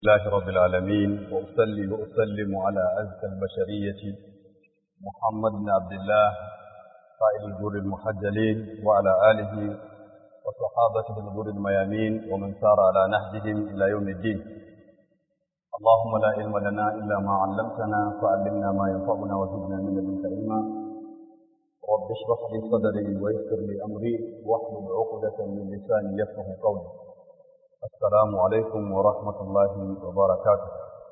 الله رب العالمين وأصلي وأسلم على أزكى البشرية محمد بن عبد الله قائد الجور المحجلين وعلى آله وصحابته الغر الميامين ومن سار على نهجهم إلى يوم الدين اللهم لا علم لنا إلا ما علمتنا فعلمنا ما ينفعنا وزدنا من لدنك علما رب اشرح لي صدري ويسر لي أمري واحلل عقدة من لساني يفقه قولي السلام عليكم ورحمة الله وبركاته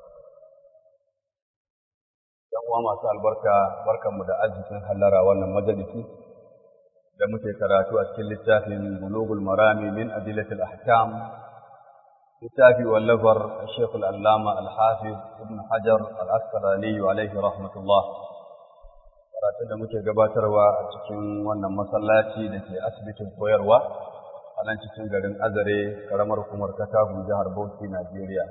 ‘Yan uwa masu albarka, barkanmu da arzikin hallara wannan majalisi da muke karatu a cikin littafin Bulugul Marami min Adilatul Ahkam, littafi wallafar Sheikh Al'allama Al-Hafiz Ibn Hajar Al-Asqalani alaihi rahmatullah. Karatun da muke gabatarwa a cikin wannan masallaci da ke asibitin koyarwa. a nan cikin garin Azare, karamar hukumar Katagun jihar Bauchi, Najeriya.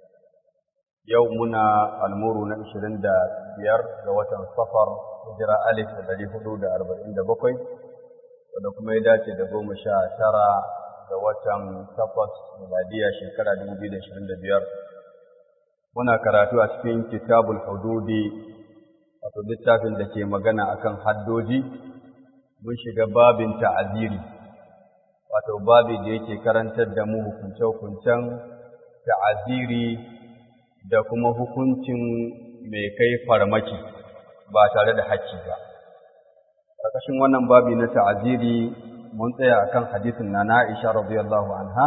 Yau muna almuru na ishirin da biyar ga watan safar hijira alif da dari hudu da arba'in da bakwai, wanda kuma ya dace da goma sha tara ga watan takwas miladiya shekara dubu biyu da ishirin da biyar. Muna karatu a cikin kitabul hududi wato littafin da ke magana akan haddoji, mun shiga babin ta'aziri. wato babi da yake karantar da mu hukunce-hukuncen ta'aziri da kuma hukuncin mai kai farmaki ba tare da haƙƙi ba. Ƙarƙashin wannan babi na ta'aziri mun tsaya akan hadisin na Aisha radiyallahu anha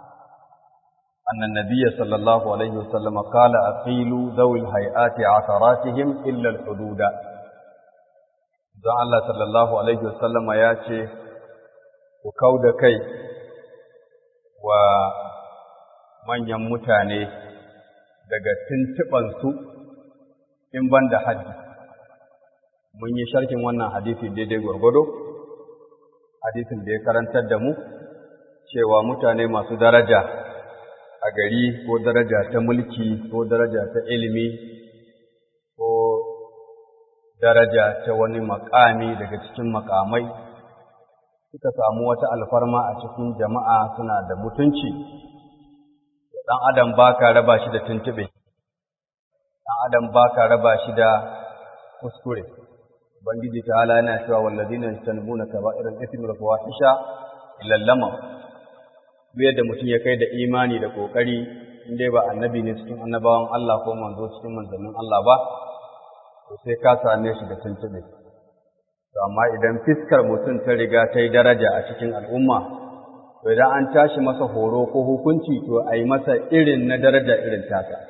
أن النبي صلى الله عليه وسلم قال أقيلوا ذوي الهيئات عثراتهم إلا الحدود. ذا الله صلى الله عليه وسلم ياتي ku kau da kai wa manyan mutane daga tuntuɓansu in ban da haddi. Mun yi sharkin wannan hadisi daidai gwargwado, hadisin da ya karantar da mu, cewa mutane masu daraja a gari ko daraja ta mulki ko daraja ta ilimi ko daraja ta wani makami daga cikin makamai. suka samu wata alfarma a cikin jama'a suna da mutunci, ɗan adam ba ka raba shi da tuntuɓe, ɗan adam ba ka raba shi da kuskure. Ubangiji ta hala yana cewa wallazi na sanbu na kaba irin ifin rufuwa isha lallama, duk yadda mutum ya kai da imani da ƙoƙari, in dai ba annabi ne cikin annabawan Allah ko manzo cikin manzannin Allah ba, to sai ka same shi da tuntuɓe. amma idan fiskar mutum ta riga ta yi daraja a cikin al'umma, to idan an tashi masa horo ko hukunci to a yi masa irin na daraja irin tasa.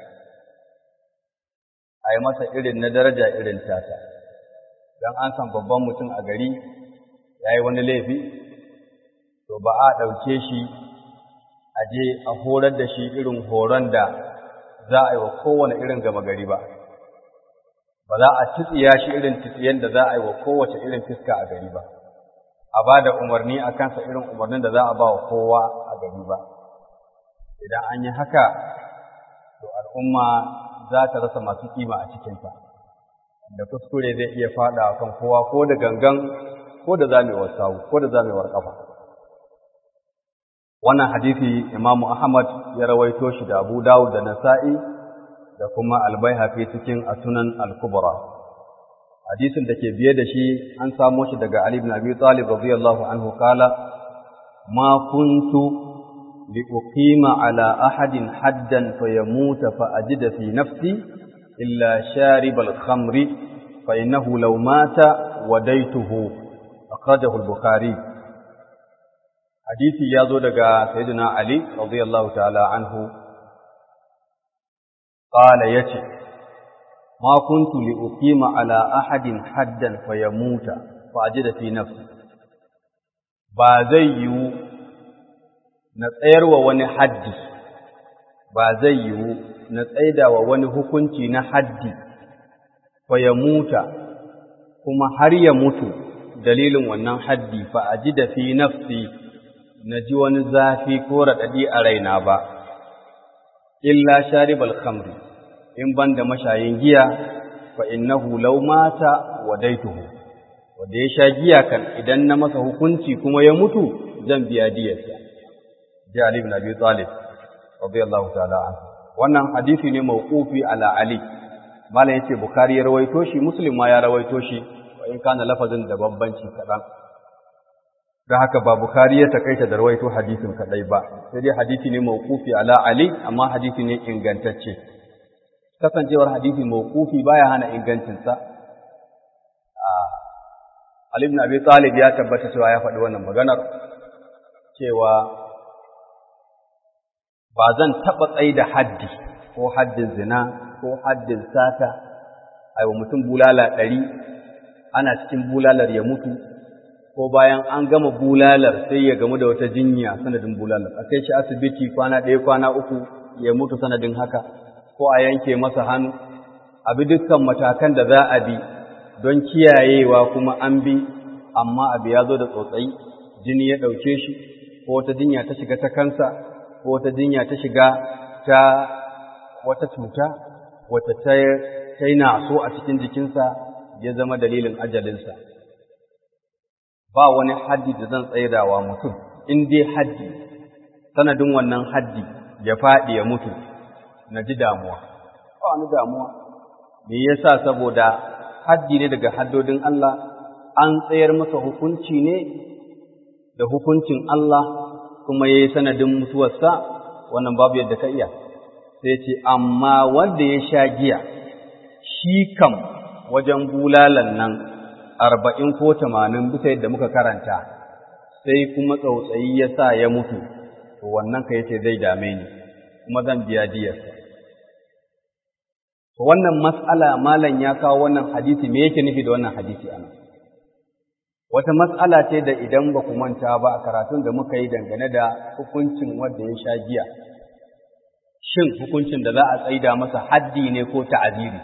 A yi masa irin na daraja irin tasa. Don an san babban mutum a gari ya yi wani laifi, to ba a ɗauke shi a je a horar da shi irin horon da za a yi wa kowane irin gama gari ba. ba za a tsitsiya shi irin tsitsiyen da za a yi wa kowace irin fiska a gari ba, a ba da umarni a kansa irin umarnin da za a ba wa kowa a gari ba. Idan an yi haka, to al'umma za ta rasa masu kima a cikinta, da kuskure zai iya faɗa a kan kowa ko da gangan ko da zamewar sawu ko da zamewar ƙafa. Wannan hadisi Imamu Ahmad ya rawaito shi da Abu Dawud da Nasa'i da kuma albaihaqi cikin asunan al-kubra hadisin da ke biye da shi an samo shi daga Ali ibn Abi Talib radiyallahu anhu kala ma kuntu li uqima ala ahadin haddan fayamuta fa ajida fi nafsi illa sharib al-khamri fa innahu law mata wadaituhu akhrajahu al-bukhari hadisi ya zo daga sayyidina Ali radiyallahu ta'ala anhu قال يتي ما كنت لأقيم على أحد حدا فيموت فأجد في نفسي بازي نتسير ووني حدي بازي نتسيد ووني hukunci na haddi فيموت kuma har ya mutu dalilin wannan haddi fa ajida fi nafsi naji wani zafi ko raɗaɗi a raina ba illa sharibal khamri in banda mashayin giya fa innahu law mata wadaituhu wanda ya sha giya kan idan na masa hukunci kuma ya mutu zan biya diyarsa ji Ali ibn Abi Talib radiyallahu ta'ala anhu wannan hadisi ne mawqufi ala ali malam yace bukhari ya rawaito shi muslim ma ya rawaito shi wa in kana lafazin da bambanci kadan da haka ba bukhari ya takaita da rawaito hadisin kadai ba sai dai hadisi ne mawqufi ala ali amma hadisi ne ingantacce kasancewar hadisi mawqufi baya hana ingancin sa Ali ibn Abi Talib ya tabbata cewa ya faɗi wannan maganar cewa ba zan taɓa tsaye da haddi ko haddin zina ko haddin sata a wa mutum bulala ɗari ana cikin bulalar ya mutu ko bayan an gama bulalar sai ya gamu da wata jinya sanadin bulalar a kai shi asibiti kwana ɗaya kwana uku ya mutu sanadin haka ko a yanke masa hannu a bi dukkan matakan da za a bi don kiyayewa kuma an bi amma abu ya zo da tsotsayi jini ya ɗauke shi ko wata jinya ta shiga ta kansa ko wata jinya ta shiga ta wata cuta wata ta yi naso a cikin jikinsa ya zama dalilin ajalinsa ba wani haddi da zan tsaidawa mutum in dai haddi sanadin wannan haddi ya faɗi ya mutu na ji damuwa ba wani damuwa me yasa saboda haddi ne daga haddodin Allah an tsayar masa hukunci ne da hukuncin Allah kuma ya yi sanadin mutuwarsa wannan babu yadda ka iya sai ce amma wanda ya sha giya shi kam wajen bulalan nan arba'in ko tamanin bisa yadda muka karanta sai kuma tsautsayi ya sa ya mutu to wannan ka yace zai dame ni kuma zan biya diyarsa to wannan mas'ala malam ya kawo wannan hadisi me yake nufi da wannan hadisi anan wata mas'ala ce da idan ba ku manta ba a karatun da muka yi dangane da hukuncin wanda ya sha giya shin hukuncin da za a tsaida masa haddi ne ko ta'aziri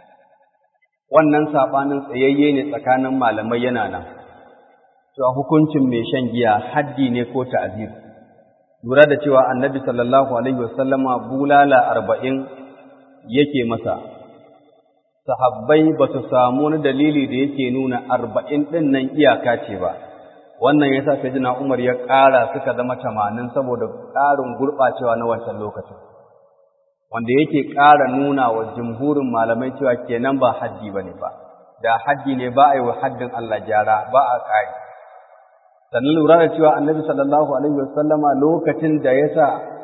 wannan saɓanin tsayayye ne tsakanin malamai yana nan cewa hukuncin mai shan giya haddi ne ko ta'aziri lura da cewa annabi sallallahu alaihi wasallama bulala arba'in yake masa sahabbai ba su samu wani dalili da yake nuna arba'in ɗin nan iyaka ce ba wannan ya sa sai umar ya ƙara suka zama tamanin saboda ƙarin gurɓacewa na wancan lokacin wanda yake ƙara nuna wa jumhurin malamai cewa kenan ba haddi ba ne ba da haddi ne ba a yi wa haddin Allah gyara ba a ƙari sannan lura da cewa annabi sallallahu alaihi wasallama lokacin da ya sa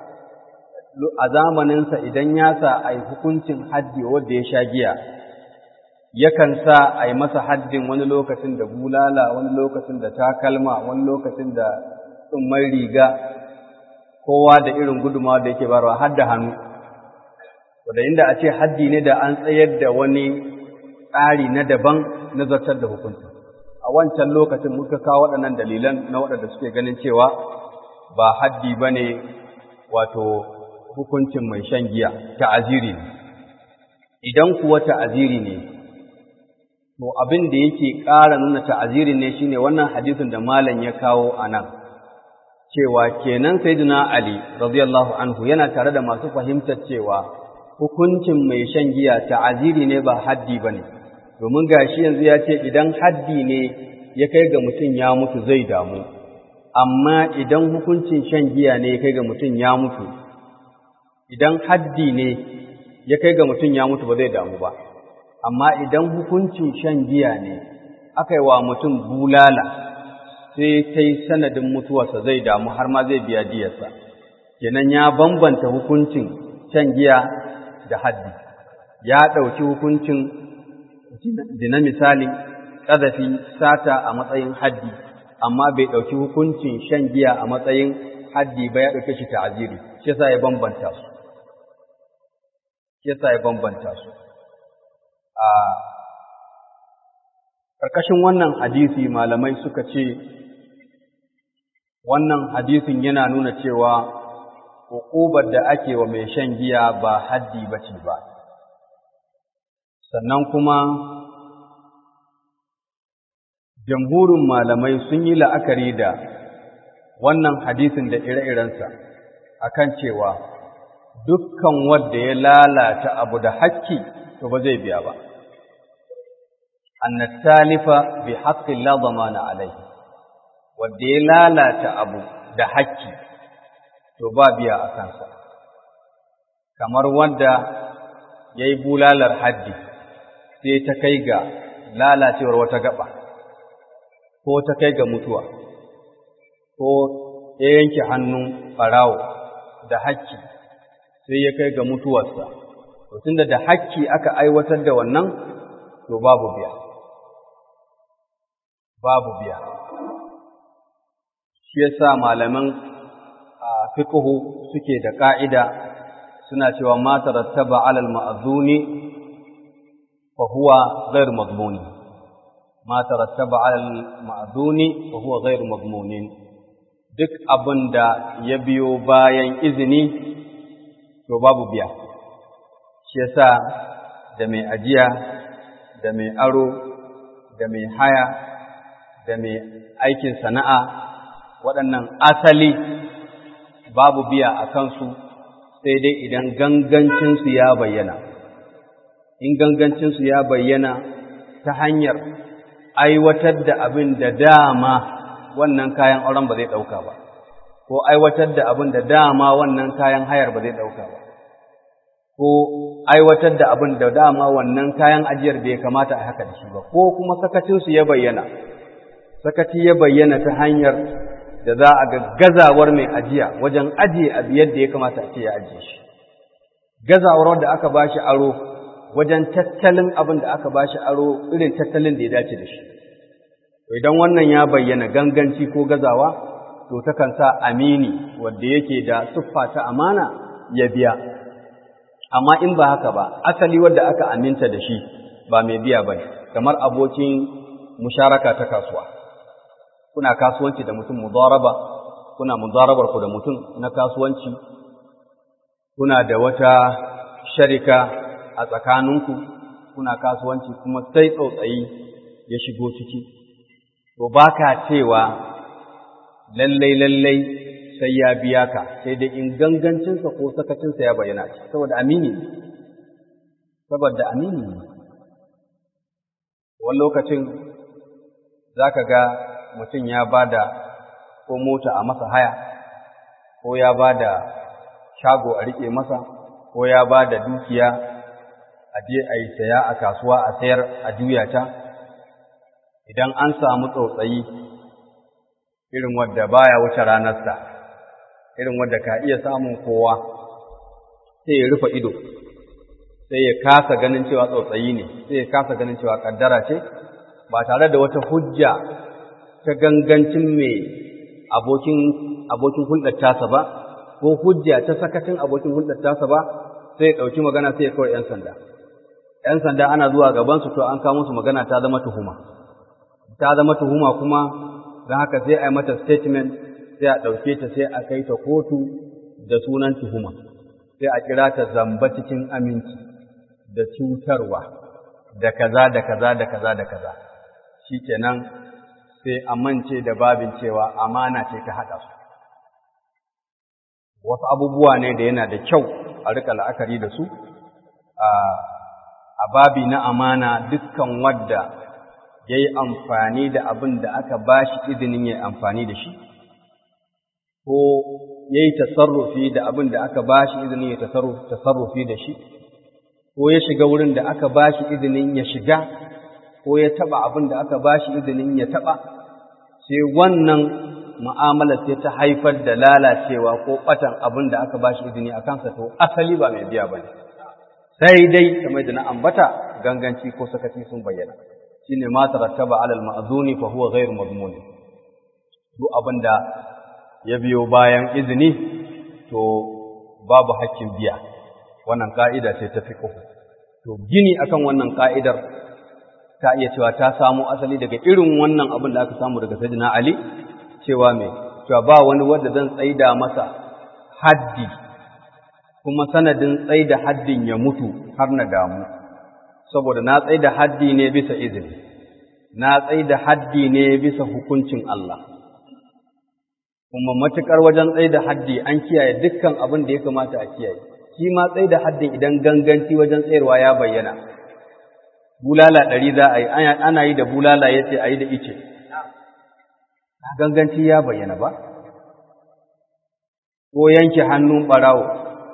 a zamaninsa idan ya sa a yi hukuncin haddi wanda ya sha giya yakan sa a yi masa haddin wani lokacin da bulala wani lokacin da takalma wani lokacin da tsumman riga kowa da irin gudumawa da yake barwa har da hannu wadda inda a ce haddi ne da an tsayar da wani tsari na daban na zartar da hukunci a wancan lokacin muka kawo waɗannan dalilan na waɗanda suke ganin cewa ba haddi ba ne wato hukuncin mai shan giya ta'aziri ne idan kuwa ta'aziri ne to abin da yake ƙara nuna ta'aziri ne shine wannan hadisin da malam ya kawo a nan cewa kenan sayyidina ali radiyallahu anhu yana tare da masu fahimtar cewa hukuncin mai shan giya ta'aziri ne ba haddi bane domin gashi yanzu ya ce idan haddi ne ya kai ga mutum ya mutu zai damu amma idan hukuncin shan giya ne ya kai ga mutum ya mutu idan haddi ne ya kai ga mutum ya mutu ba zai damu ba amma idan hukuncin shan giya ne aka yi wa mutum bulala sai ta yi sanadin mutuwarsa zai damu har ma zai biya diyarsa kenan ya bambanta hukuncin shan giya da haddi ya ɗauki hukuncin zina misali ƙazafi sata a matsayin haddi amma bai ɗauki hukuncin shan giya a matsayin haddi ba ya ɗauke shi ta'aziri shi yasa ya bambanta su shi yasa ya bambanta su a ƙarƙashin wannan hadisi malamai suka ce wannan hadisin yana nuna cewa hukubar da ake wa mai shan giya ba haddi ba ce ba sannan kuma jamhurin malamai sun yi la'akari da wannan hadisin da ire-irensa akan cewa dukkan wanda ya lalata abu da hakki to ba zai biya ba anna talifa bi haqqin la damana alayhi wanda ya lalata abu da hakki to ba biya a kansa kamar wanda ya yi bulalar haddi sai ta kai ga lalacewar wata gaba ko ta kai ga mutuwa ko ya yanke hannun ɓarawo da hakki sai ya kai ga mutuwarsa to tunda da hakki aka aiwatar da wannan to babu biya babu biya shi yasa malaman fiqhu suke da ka'ida suna cewa ma tarattaba 'ala al-ma'zuni fa huwa ghayr madmuni ma tarattaba 'ala al-ma'zuni fa huwa ghayr madmunin duk abinda ya biyo bayan izini to babu biya shi yasa da mai ajiya da mai aro da mai haya da mai aikin sana'a waɗannan asali babu biya a kansu sai dai idan gangancinsu ya bayyana in gangancinsu ya bayyana ta hanyar aiwatar da abin da dama wannan kayan auren ba zai ɗauka ba ko aiwatar da abin da dama wannan kayan hayar ba zai ɗauka ba ko aiwatar da abin da dama wannan kayan ajiyar bai kamata a haka da shi ba ko kuma sakacinsu ya bayyana sakaci ya bayyana ta hanyar da za a ga gazawar mai ajiya wajen ajiye abu yadda ya kamata a ce ya ajiye shi gazawar da aka bashi aro wajen tattalin abin da aka bashi aro irin tattalin da ya dace da shi idan wannan ya bayyana ganganci ko gazawa to takan sa amini wanda yake da siffa ta amana ya biya amma in ba haka ba asali wanda aka aminta da shi ba mai biya ba kamar abokin musharaka ta kasuwa kuna kasuwanci da mutum mudaraba kuna mudarabar ku da mutum na kasuwanci kuna da wata sharika a tsakaninku kuna kasuwanci kuma sai tsautsayi ya shigo ciki to baka cewa lallai lallai sai ya biya ka sai dai in gangancinsa ko sakacinsa ya bayyana saboda amini saboda amini ne wani lokacin za ka ga mutum ya ba da ko mota a masa haya ko ya ba da shago a riƙe masa ko ya ba da dukiya a je a yi saya a kasuwa a sayar a juya ta idan an samu tsautsayi irin wadda baya wuce ranarsa irin wadda ka iya samun kowa sai ya rufe ido sai ya kasa ganin cewa tsautsayi ne sai ya kasa ganin cewa kaddara ce ba tare da wata hujja ta gangancin mai abokin abokin hulɗar tasa ba ko hujja ta sakacin abokin hulɗar tasa ba sai ya ɗauki magana sai ya kawai ‘yan sanda ‘yan sanda ana zuwa gabansu to an kawo musu magana ta zama tuhuma ta zama tuhuma kuma don haka sai a yi mata statement sai a ɗauke ta sai a kai ta kotu da sunan tuhuma sai a kira ta zamba cikin aminci da cutarwa da kaza da kaza da kaza da kaza shi kenan sai a mance da babin cewa amana ce ta haɗa su wasu abubuwa ne da yana da kyau a rika la'akari da su a babi na amana dukkan wadda ya yi amfani da abin da aka ba shi izinin ya amfani da shi ko ya yi tasarrufi da abin da aka ba shi izinin ya tasarrufi da shi ko ya shiga wurin da aka ba shi izinin ya shiga ko ya taɓa abin da aka ba shi izinin ya taɓa sai wannan mu'amalar sai ta haifar da lalacewa ko ɓatan abin da aka ba shi izini a kansa to asali ba mai biya ba ne sai dai kamar da na ambata ganganci ko sakaci sun bayyana shine ma tarattaba alal ma'zuni fa huwa ghairu madmun duk abinda ya biyo bayan izini to babu hakkin biya wannan ka'ida ce ta fiqh to gini akan wannan ka'idar ta iya cewa ta samu asali daga irin wannan abin da aka samu daga sayyidina ali cewa me cewa ba wani wanda zan tsaida masa haddi kuma sanadin tsaida haddin ya mutu har na damu saboda na tsai da haddi ne bisa izini, na tsai da haddi ne bisa hukuncin Allah, kuma matuƙar wajen tsai da haddi an kiyaye dukkan abin da ya kamata a kiyaye, shi ma tsai da haddin idan ganganci wajen tsayarwa ya bayyana. Bulala ɗari za a yi, ana yi da bulala ya ce a yi da ice, ganganci ya bayyana ba? Ko yanke hannun ɓarawo,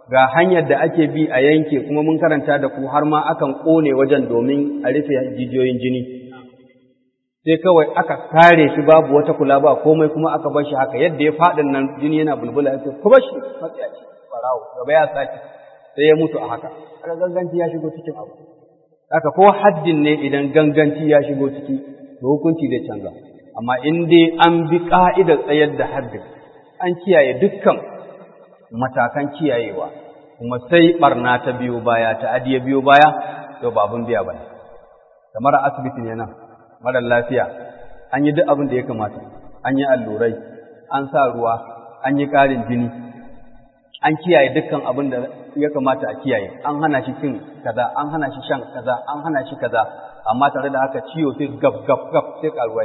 ga hanyar da ake bi a yanke kuma mun karanta da ku har ma akan ƙone wajen domin a rufe jijiyoyin jini sai kawai aka kare shi babu wata kula ba komai kuma aka bar shi haka yadda ya faɗin nan jini yana bulbula ya ce ku bar shi matsayaci farawo gaba ya sake sai ya mutu a haka aka ganganci ya shigo cikin abu haka ko haddin ne idan ganganci ya shigo ciki to hukunci zai canza amma in dai an bi ka'idar tsayar da haddin an kiyaye dukkan matakan kiyayewa kuma sai barna ta biyo baya ta adiya biyo baya to ba abun biya bane kamar a asibiti ne nan mara lafiya an yi duk abin da ya kamata an yi allurai an sa ruwa an yi ƙarin jini an kiyaye dukkan abin da ya kamata a kiyaye an hana shi cin kaza an hana shi shan kaza an hana shi kaza amma tare da haka ciwo sai gab gab gab sai karuwa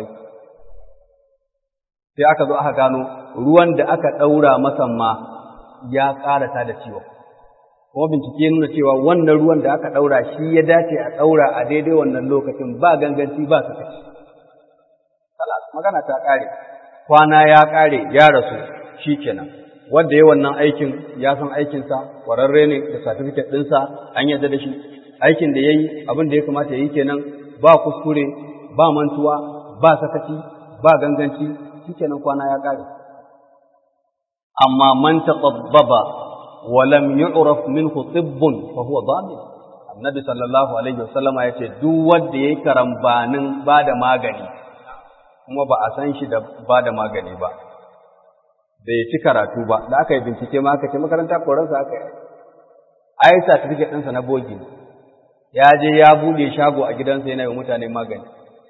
sai aka zo aka gano ruwan da aka ɗaura masa ma ya ƙarata da ciwo kuma bincike nuna cewa wannan ruwan da aka ɗaura shi ya dace a ɗaura a daidai wannan lokacin ba ganganci ba su kaci magana ta ƙare kwana ya ƙare ya rasu shi kenan wanda ya wannan aikin ya san aikinsa ƙwararre ne da satifiket ɗinsa an yarda da shi aikin da ya yi abin da ya kamata ya yi kenan ba kuskure ba mantuwa ba sakaci ba ganganci shi kenan kwana ya ƙare amma man taqabbaba wa lam yu'raf minhu tibbun fa huwa dhamin annabi sallallahu alaihi wasallama yace duk wanda yayi karambanin bada magani kuma ba a san shi da bada magani ba bai ci karatu ba da aka yi bincike ma aka ce makaranta koransa aka yi ai certificate ɗinsa na bogi ya je ya bude shago a gidansa yana yi mutane magani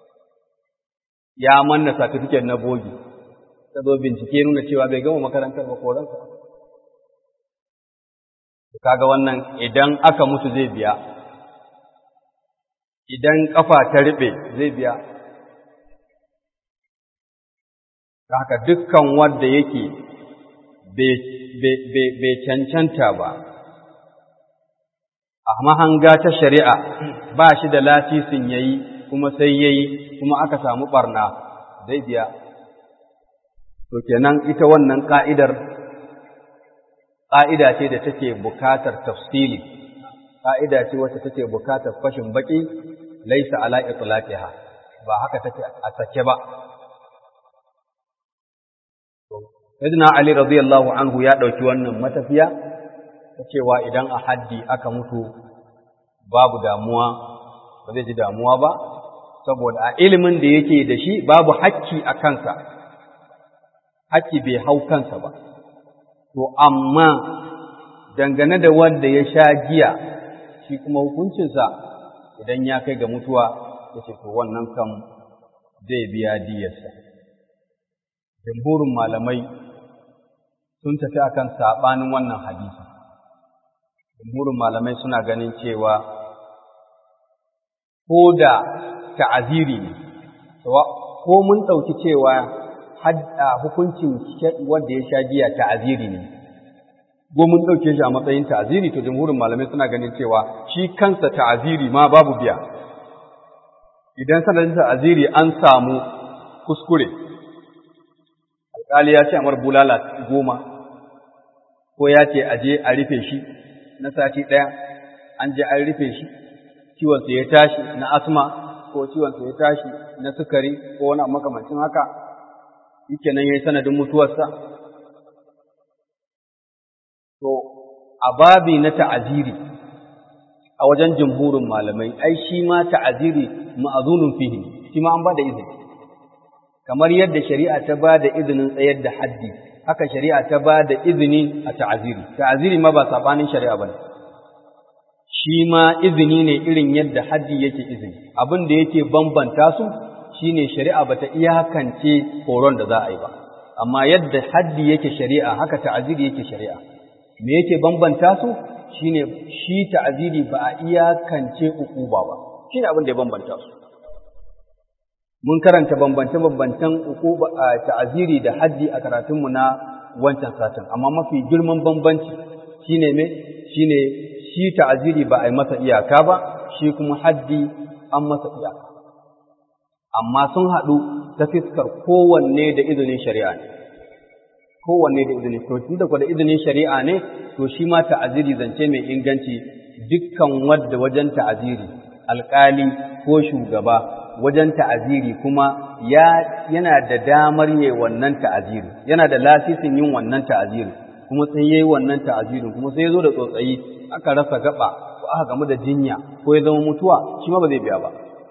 ya manna certificate na bogi ta zo bincike nuna cewa bai gama makarantar ba koransa kaga wannan idan aka mutu zai biya idan kafa ta riɓe zai biya haka dukkan wanda yake bai cancanta ba a mahanga ta shari'a ba shi da lasisin yayi kuma sai yayi kuma aka samu barna zai biya to kenan ita wannan ka'idar ka'ida ce da take bukatar tafsili ka'ida ce wacce take bukatar fashin baki laisa ala itlaqiha ba haka take a sake ba Sayyidina Ali radiyallahu anhu ya ɗauki wannan matafiya ta cewa idan a haddi aka mutu babu damuwa ba zai ji damuwa ba saboda a ilimin da yake da shi babu hakki a kansa hakki bai hau kansa ba to amma dangane da wanda ya sha giya shi kuma hukuncinsa idan ya kai ga mutuwa ya ce to wannan kam zai biya diyarsa jamhurin malamai sun tafi akan saɓanin wannan hadisi jamhurin malamai suna ganin cewa ko da ta'aziri ne ko mun ɗauki cewa hukuncin wanda ya sha giya ta'aziri ne ko mun ɗauke shi a matsayin ta'aziri to jamhurin malamai suna ganin cewa shi kansa ta'aziri ma babu biya idan sanadin ta'aziri an samu kuskure alƙali ya ce amar bulala goma ko ya ce aje a rufe shi na sati ɗaya an je an rufe shi ciwonsa ya tashi na asma ko ciwonsa ya tashi na sukari ko wani makamancin haka yake nan ya yi sanadin mutuwarsa to a babi na ta'aziri a wajen jumhurin malamai ai shi ma ta'aziri ma'azunun fihi shi ma an ba da izini kamar yadda shari'a ta ba da izinin tsayar da haddi haka shari'a ta ba da izini a ta'aziri ta'aziri ma ba sabanin shari'a bane shi ma izini ne irin yadda haddi yake izini abin da yake bambanta su shine shari'a bata iyakance horon da za a yi ba amma yadda haddi yake shari'a haka ta'aziri yake shari'a me yake bambanta su shine shi ta'aziri ba a iyakance ukuba ba shine abin da ya bambanta su mun karanta bambance-bambancen ukuba ta'aziri da haddi a karatunmu na wancan satin amma mafi girman bambanci shine me shine shi ta'aziri ba a yi masa iyaka ba shi kuma haddi an masa iyaka amma sun haɗu ta fiskar kowanne da izinin shari'a ne kowanne da izini to tunda kwa da izinin shari'a ne to shi ma ta'aziri zance mai inganci dukkan wadda wajen ta'aziri alƙali ko shugaba wajen ta'aziri kuma ya yana da damar yayi wannan ta'aziri yana da lasisin yin wannan ta'aziri kuma sai yayi wannan ta'azirin kuma sai ya zo da tsotsayi aka rasa gaba ko aka gamu da jinya ko ya zama mutuwa shi ma ba zai biya ba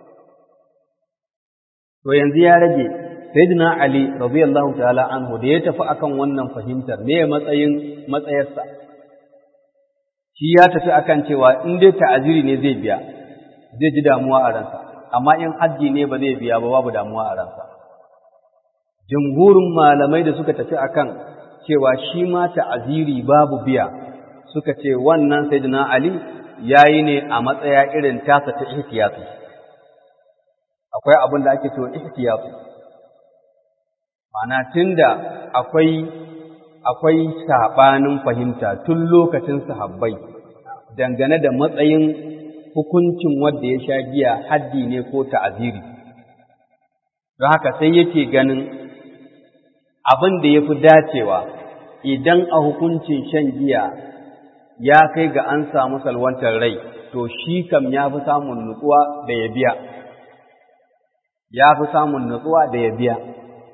to yanzu ya rage sayyidina ali radiyallahu ta'ala anhu da ya tafi akan wannan fahimtar me matsayin matsayarsa shi ya tafi akan cewa in dai ta'aziri ne zai biya zai ji damuwa a ransa amma in haddi ne ba zai biya ba babu damuwa a ransa jumhurin malamai da suka tafi akan cewa shi ma ta'aziri babu biya suka ce wannan sayyidina ali yayi ne a matsaya irin tasa ta ihtiyati akwai abin da ake cewa ihtiyati ma'ana tunda akwai akwai sabanin fahimta tun lokacin sahabbai dangane da matsayin hukuncin wanda ya sha giya haddi ne ko ta'aziri don haka sai yake ganin abin da ya fi dacewa idan a hukuncin shan giya ya kai ga an samu salwantar rai to shi kam ya fi samun nutsuwa da ya biya ya fi samun nutsuwa da ya biya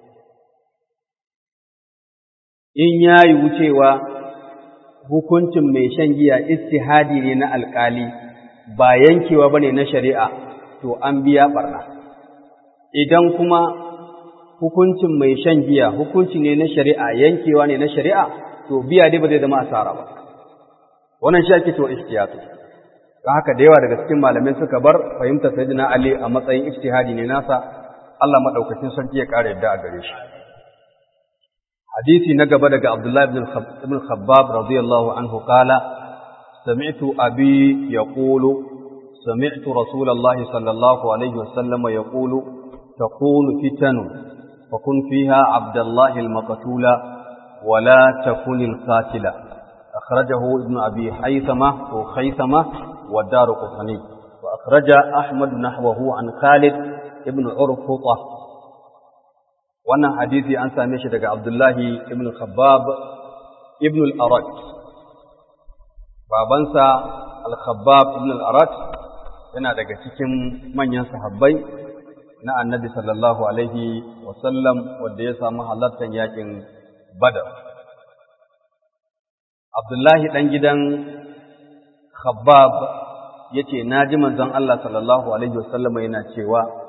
in ya yi wucewa hukuncin mai shan giya istihadi ne na alkali ba yankewa ba ne na shari'a to an biya barna idan kuma hukuncin mai shan giya hukunci ne na shari'a yankewa ne na shari'a to biya dai ba zai zama asara ba wannan shi ake cewa ihtiyatu don haka da yawa daga cikin malamai suka bar fahimtar sayyidina ali a matsayin ijtihadi ne nasa Allah madaukakin sarki ya kare yadda a gare shi hadisi na gaba daga Abdullah ibn Khabbab radiyallahu anhu qala sami'tu abi yaqulu sami'tu rasulullahi sallallahu alaihi wasallam yaqulu takunu fitanu fakun fiha Abdullah al-maqtula ولا تكن القاتلة أخرجه ابن أبي حيثمة وخيثمة والدار قطني وأخرج أحمد نحوه عن خالد ابن عرفطة wannan hadisi an same shi daga Abdullahi ibn Khabbab ibn al-Arat babansa al-Khabbab ibn al-Arat yana daga cikin manyan sahabbai na Annabi sallallahu alaihi wa sallam wanda ya samu halartar yakin Badar Abdullahi dan gidan Khabbab yace naji manzon Allah sallallahu alaihi wa sallam yana cewa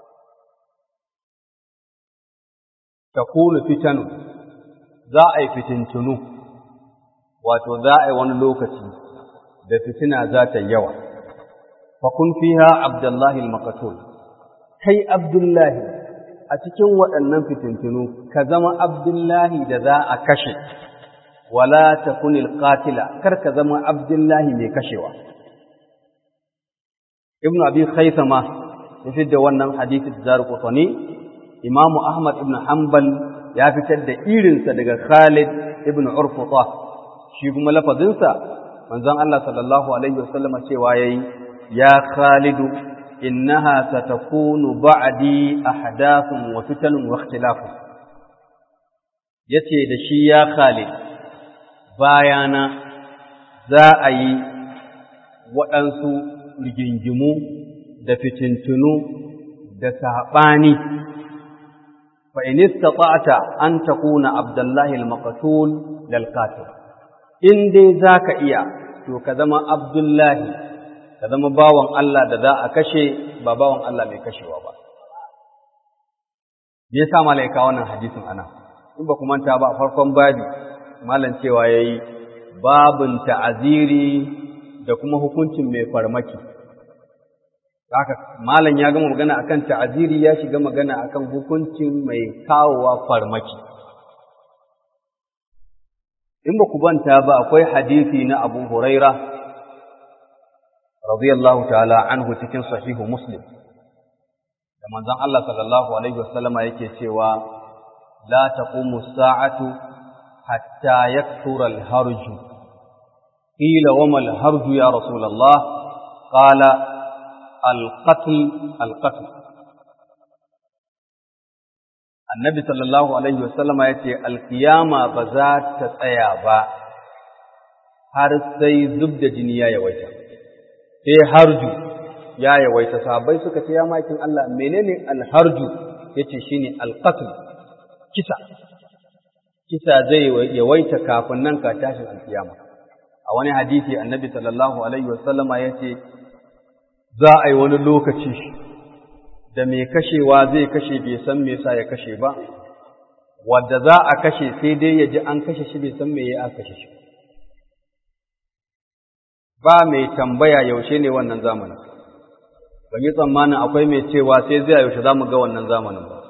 takunu fitanu za a yi fitintunu wato za a yi wani lokaci da fitina za ta yawa fakun fiha abdullahi al-maqtul kai abdullahi a cikin waɗannan fitintunu ka zama abdullahi da za a kashe wala takun al-qatila kar ka zama abdullahi mai kashewa ibnu abi khaythama ya fidda wannan hadisi da zarqutani Imamu Ahmad ibn Hanbal ya fitar da irinsa daga Khalid ibn Urfuta shi kuma lafazinsa manzon Allah sallallahu alaihi wasallam cewa yayi ya Khalidu innaha satakunu ba'di ahdathun wa fitanun wa ikhtilafun yace da shi ya Khalid bayana za a yi waɗansu rigingimu da fitintunu da saɓani فإن استطعت أن تكون عبد الله المقتول للقاتل إن دي ذاك إيا تو كذما عبد الله كذما باوان الله دا ذا أكشي باباوان الله مي كشي وابا yasa malaika wannan hadisin ana in ba ku manta ba a farkon babi malam cewa yayi babun ta'aziri da kuma hukuncin mai farmaki haka malam ya gama magana akan ta'aziri ya shiga magana akan hukuncin mai kawowa farmaki in ba ku banta ba akwai hadisi na Abu Huraira radiyallahu ta'ala anhu cikin sahihu Muslim da manzon Allah sallallahu alaihi wasallama yake cewa la taqumu sa'atu hatta yakthura al-harju qila wa ma al-harju ya rasulullah qala القتل القتل annabi sallallahu alaihi wasallama ya ce alkiyama ba za ta tsaya ba har sai zub da jini ya yawaita sai harju ya yawaita sahabbai suka ce ya makin Allah menene alharju yace shine alqatl kisa kisa zai yawaita kafin nan ka tashin alkiyama a wani hadisi annabi sallallahu alaihi wasallama yace za a yi wani lokaci da mai kashewa zai kashe bai san me yasa ya kashe ba wadda za a kashe sai dai ya ji an kashe shi bai san me ya kashe shi ba mai tambaya yaushe ne wannan zamanin ban yi tsammanin akwai mai cewa sai zai yaushe za mu ga wannan zamanin ba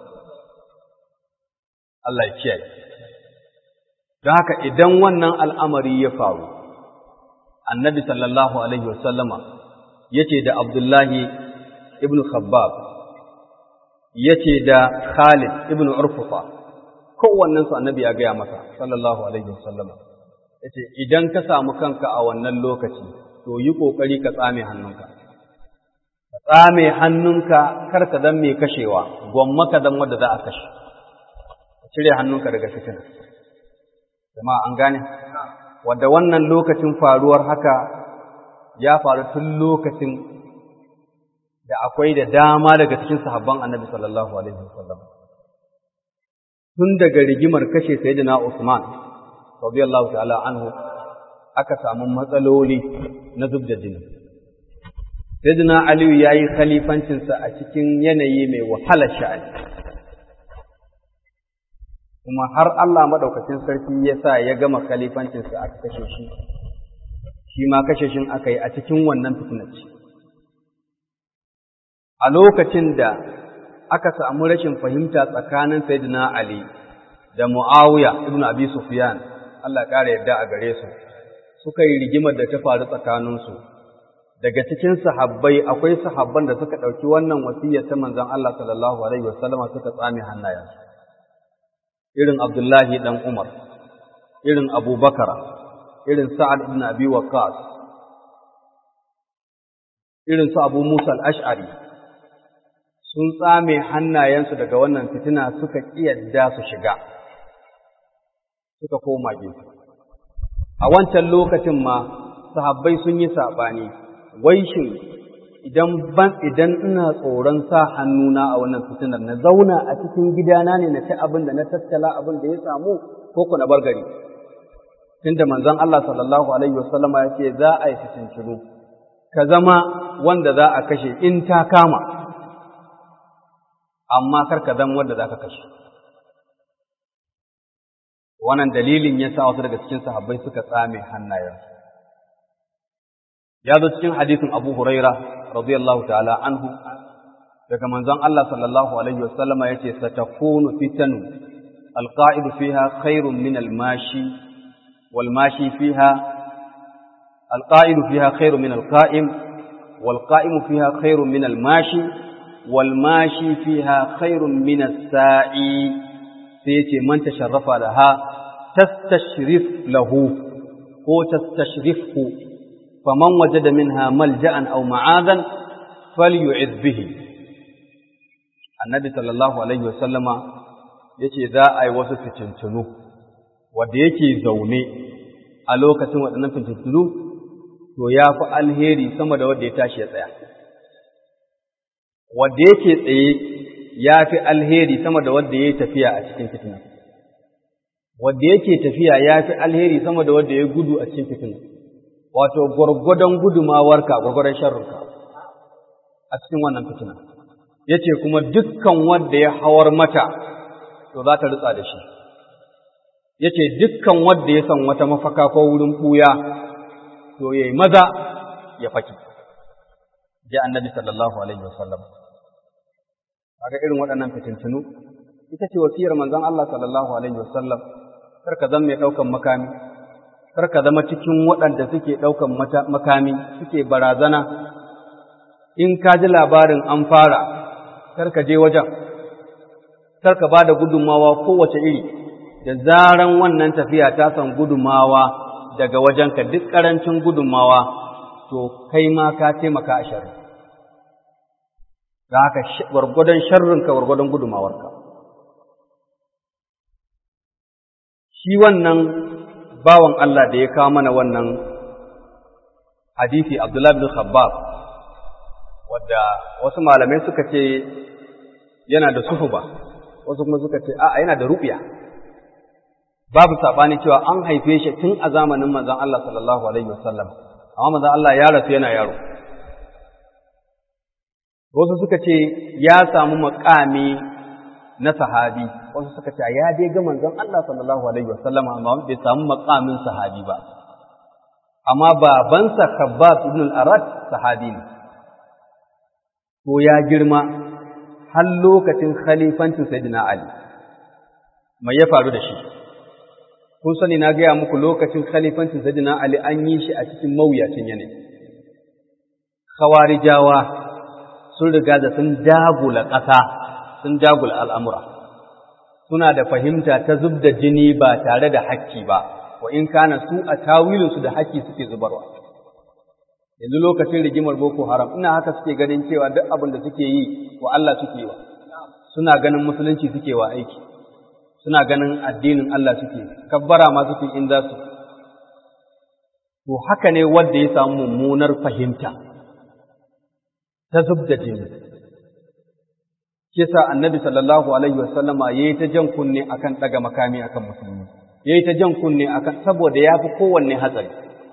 Allah ya kiyaye don haka idan wannan al'amari ya faru annabi sallallahu alaihi wasallama yace da abdullahi ibn khabbab yace da khalid ibn urfufa kowannen su annabi ya gaya masa sallallahu alaihi wasallama yace idan ka samu kanka a wannan lokaci to yi kokari ka tsame hannunka ka tsame hannunka kar ka dan mai kashewa gwamma ka dan wanda za a kashe cire hannunka daga fitina jama'a an gane wadda wannan lokacin faruwar haka ya faru tun lokacin da akwai da dama daga cikin sahabban annabi sallallahu alaihi wasallam tun daga rigimar kashe sayyidina Usman radiyallahu ta'ala anhu aka samu matsaloli na zubda jini sayyidina Ali yayi khalifancinsa a cikin yanayi mai wahalar sha'ani kuma har Allah maɗaukacin sarki ya sa ya gama khalifancinsa aka kashe shi, shi ma kashe shin aka yi a cikin wannan fitinacci. A lokacin da aka samu rashin fahimta tsakanin Sayyidina Ali da Muawiya ibn Abi Sufyan, Allah ƙara yarda a gare su, suka yi rigimar da ta faru tsakaninsu. Daga cikin sahabbai akwai sahabban da suka ɗauki wannan wasiyyar ta manzon Allah sallallahu alaihi wasallama suka tsame hannayensu. irin Abdullahi ɗan Umar, irin Abubakar, irin Sa'ad ibn Abi Waqqas, irin su Abu Musa al-Ash'ari, sun tsame hannayensu daga wannan fitina suka ƙiyadda su shiga, suka koma gefe. A wancan lokacin ma, sahabbai sun yi saɓani, wai shin idan ban idan ina tsoron sa hannuna a wannan fitinar na zauna a cikin gidana ne na ci abin da na tattala abin da ya samu ko ku na bar gari tunda manzon Allah sallallahu alaihi wasallama ya ce za a yi fitincinu ka zama wanda za a kashe in ta kama amma kar ka zama wanda za ka kashe wannan dalilin ya sa wasu daga cikin sahabbai suka tsame hannayensu ya zo cikin hadisin Abu Huraira radiyallahu ta'ala anhu daga manzon Allah sallallahu alaihi wasallam yace satakunu fitanu alqa'idu fiha khairun min almashi walmashi fiha alqa'idu fiha khairun min alqa'im والقائم فيها خير من الماشي والماشي فيها خير من الساعي سيتي من تشرف لها تستشرف له هو تستشرفه فمن وجد منها ملجأ أو معاذا فليعذ به النبي صلى الله عليه وسلم yace za a yi wasu fitintunu wanda yake zaune a lokacin waɗannan fitintunu to ya fi alheri sama da wanda ya tashi ya tsaya wanda yake tsaye ya fi alheri sama da wanda ya yi tafiya a cikin fitina wanda yake tafiya ya fi alheri sama da wanda ya gudu a cikin fitina wato gwargwadon gudumawarka gwargwadon sharrinka a cikin wannan fitina ya ce kuma dukkan wanda ya hawar mata to za ta ritsa da shi ya ce dukkan wanda ya san wata mafaka ko wurin ɓuya to ya yi maza ya faki ji annabi sallallahu alaihi wasallam kaga irin waɗannan fitintunu ita ce wasiyar manzon Allah sallallahu alaihi wasallam kar ka zama mai ɗaukan makami kar ka zama cikin waɗanda suke ɗaukan makami suke barazana in ka ji labarin an fara kar ka je wajen kar ka ba da gudunmawa kowace iri da zaran wannan tafiya ta san gudunmawa daga wajenka duk ƙarancin gudunmawa to kai ma ka taimaka a sharri da haka gwargwadon sharrinka gwargwadon gudunmawarka shi wannan bawan Allah da ya kawo mana wannan hadisi Abdullah bin Khabbab wadda wasu malamai suka ce yana da suhuba wasu kuma suka ce a'a yana da ru'ya babu sabani cewa an haife shi tun a zamanin manzon Allah sallallahu alaihi wasallam amma manzon Allah ya rasu yana yaro wasu suka ce ya samu makami na sahabi wasu suka ce ya dai ga manzon Allah sallallahu alaihi wasallam amma bai samu makamin sahabi ba amma babansa Khabbab ibn al-Arat sahabi ne ko ya girma har lokacin khalifancin Sayyidina Ali mai ya faru da shi kun sani na gaya muku lokacin khalifancin Sayyidina Ali an yi shi a cikin mawuyacin yanayi khawarijawa sun riga da sun dagula ƙasa sun dagula al'amura suna da fahimta ta zub da jini ba tare da hakki ba wa in kana su a tawilinsu da hakki suke zubarwa yanzu lokacin rigimar boko haram ina haka suke ganin cewa duk abin da suke yi wa Allah suke yi wa suna ganin musulunci suke wa aiki suna ganin addinin Allah suke kabbara ma suke in za su to haka ne wanda ya samu mummunar fahimta ta zub da jini kisa annabi sallallahu alaihi wasallama yayi ta jan kunne akan daga makami akan musulmi yayi ta jan kunne akan saboda yafi kowanne hatsari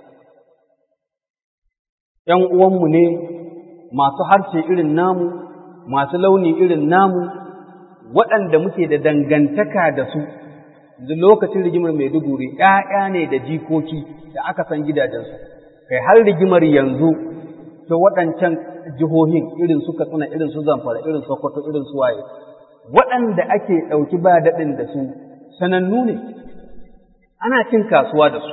‘yan uwanmu ne masu harshe irin namu, masu launi irin namu, waɗanda muke da dangantaka da su, da lokacin rigimar Maiduguri ‘ya'ya ne da jikoki da aka san gidajensu, kai har rigimar yanzu ta waɗancan jihohin irin su Katsina, irin su Zamfara, irin Sokoto, irin su waye, waɗanda ake ɗauki ba daɗin da su sanannu ne, ana cin kasuwa da su.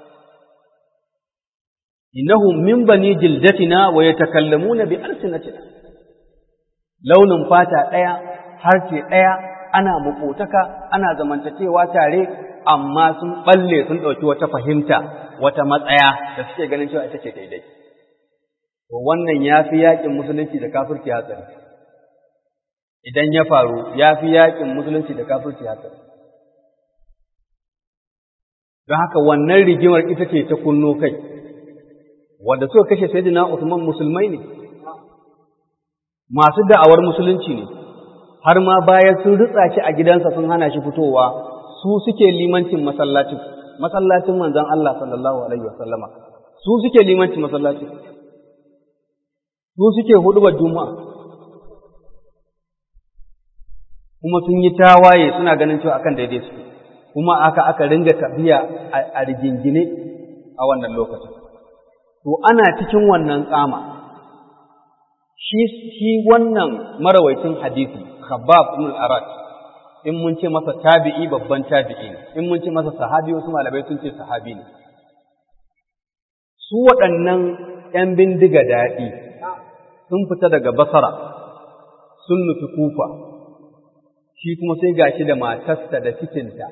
innahum min bani jildatina wa yatakallamuna bi alsinatina launin fata ɗaya harshe ɗaya ana makotaka ana zamantacewa tare amma sun balle sun ɗauki wata fahimta wata matsaya da suke ganin cewa ita ce daidai to wannan ya fi yaƙin musulunci da kafirci hatsari idan ya faru ya fi yaƙin musulunci da kafirci hatsari don haka wannan rigimar ita ce ta kunno kai wanda suka kashe sayyidina Usman musulmai ne masu da'awar musulunci ne har ma bayan sun ritsa shi a gidansa sun hana shi fitowa su suke limancin masallacin masallacin manzon Allah sallallahu alaihi wasallama su suke limancin masallacin su suke hudubar juma'a kuma sun yi tawaye suna ganin cewa akan daidai su kuma aka aka ringa tafiya a rigingine a wannan lokacin to ana cikin wannan tsama shi shi wannan marawaitin hadisi khabbab ibn al-arat in mun ce masa tabi'i babban tabi'i ne in mun ce masa sahabi wasu malamai sun ce sahabi ne su waɗannan ‘yan bindiga daɗi sun fita daga basara sun nufi kufa shi kuma sai gashi da matarsa da cikinta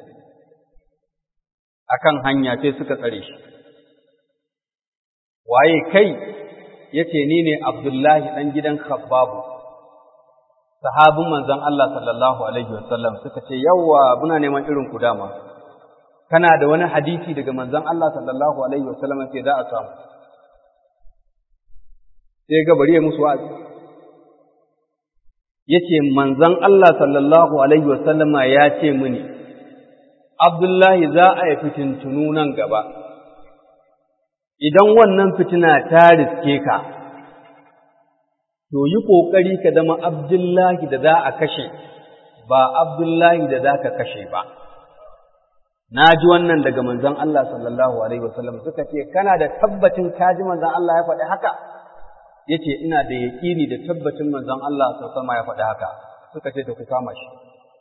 akan hanya sai suka tsare shi waye kai yace ni ne Abdullahi dan gidan Khabbabu sahabin manzon Allah sallallahu alaihi wasallam suka ce yawa muna neman irin ku dama kana da wani hadisi daga manzon Allah sallallahu alaihi wasallam sai za a samu sai ga bari ya musu wa'azi yace manzon Allah sallallahu alaihi wasallama ya ce mini Abdullahi za a yi fitintunu nan gaba idan wannan fitina ta riske ka, to yi ƙoƙari ka zama Abdullahi da za a kashe, ba Abdullahi da za ka kashe ba. Na ji wannan daga manzon Allah sallallahu Alaihi wasallam suka ce, Kana da tabbacin kaji manzon Allah ya faɗi haka? Ya ce, Ina da yaƙini da tabbacin manzon Allah sallallahu ya faɗi haka, suka ce, Ta ku kama shi.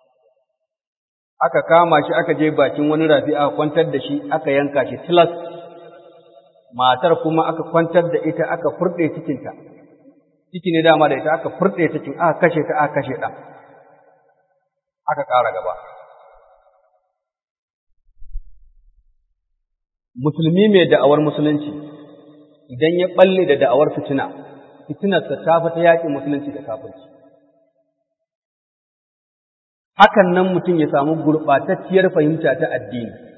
Aka kama shi aka je bakin wani rafi aka kwantar da shi aka yanka shi tilas matar kuma aka kwantar da ita aka furɗe cikinta, ciki ne dama da ita aka furɗe cikin aka kashe ta aka kashe ɗan, aka ƙara gaba. Musulmi mai da'awar musulunci, idan ya ɓalle da da'awar fitina, fitinarsa ta fi ta yaƙin musulunci da kafirci. Hakan nan mutum ya samu gurɓatacciyar fahimta ta addini.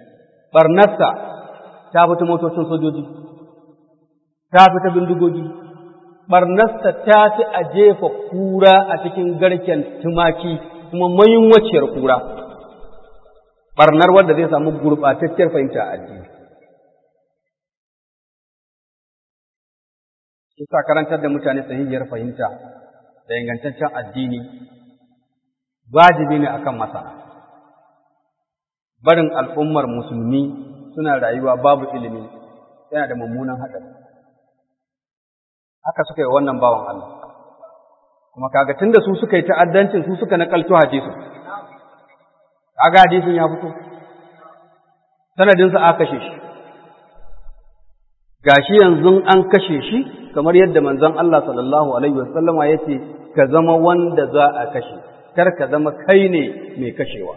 ɓarnarsa ta fita motocin sojoji ta fita bindigogi ɓarnarsa ta fi a jefa kura a cikin garken tumaki kuma mayunwaciyar kura ɓarnar wanda zai samu gurɓatacciyar fahimta a addini Isa karantar da mutane sahihiyar fahimta da ingantaccen addini wajibi ne akan masana. Barin al'ummar musulmi suna rayuwa babu ilimi yana da mummunan haɗari. Haka suka yi wannan bawan Allah. Kuma kaga tun da su suka yi ta'addancin su suka nakalto hadisin. Kaga hadisin ya fito. Sanadinsa aka kashe shi. Gashi yanzu an kashe shi kamar yadda manzon Allah sallallahu alaihi wasallama yace ka zama wanda za a kashe kar ka zama kai ne mai kashewa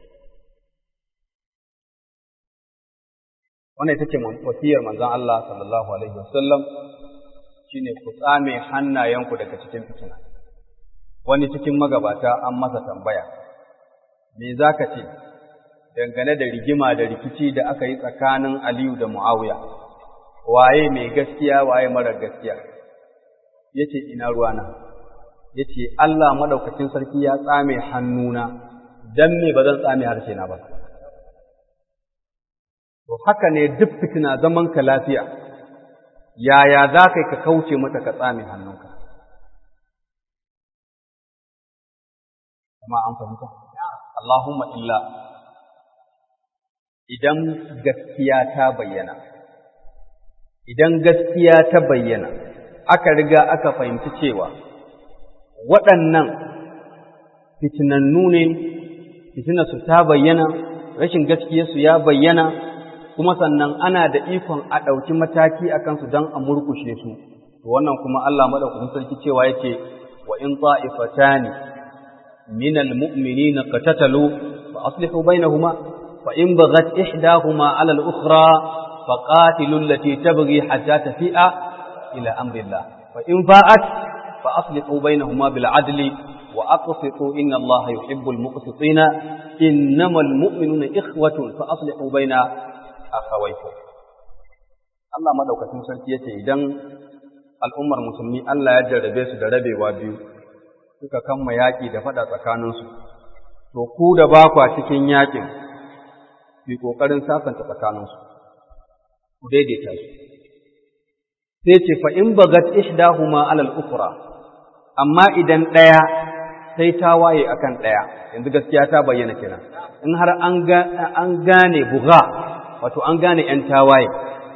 wannan ita ce wasiyar manzon Allah sallallahu alaihi wasallam shine ku tsame hannayenku daga cikin fitina wani cikin magabata an masa tambaya me zaka ce dangane da rigima da rikici da aka yi tsakanin Aliyu da Muawiya waye mai gaskiya waye mara gaskiya yace ina ruwana yace Allah madaukakin sarki ya tsame hannuna dan me ba zan tsame harshe na ba to haka ne duk fitina zaman ka lafiya yaya za kai ka kauce mata ka tsame hannunka kuma an fahimta Allahumma illa idan gaskiya ta bayyana idan gaskiya ta bayyana aka riga aka fahimci cewa waɗannan fitinannu ne fitinarsu ta bayyana rashin gaskiyarsu ya bayyana kuma sannan ana da ikon a ɗauki mataki a kansu don a murkushe su to wannan kuma Allah maɗaukakin sarki cewa yake wa in ta'ifatani minal mu'minina qatatalu fa aslihu bainahuma fa in baghat ihdahuma 'ala al-ukhra فقاتلوا التي تبغي حتى تفيء إلى أمر الله فإن فاءت فأصلحوا بينهما بالعدل وأقسطوا إن الله يحب المقسطين إنما المؤمنون إخوة فأصلحوا بين أخويكم Allah madaukakin sarki yace idan al'ummar musulmi Allah ya jarrabe su da rabewa biyu suka kamma yaƙi da faɗa tsakaninsu to ku da ba kwa cikin yaƙin ku ƙoƙarin sasanta tsakaninsu ku daidaita su sai ce fa in bagat ihdahuma alal ukhra amma idan ɗaya sai ta waye akan ɗaya yanzu gaskiya ta bayyana kenan in har an an gane buga wato an gane ƴan tawaye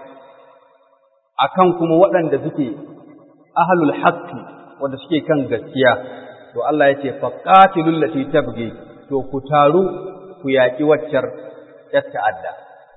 akan kuma waɗanda suke ahlul haqqi wanda suke kan gaskiya to Allah ya ce faqatilul lati tabghi to ku taru ku yaƙi waccar ƴar ta'adda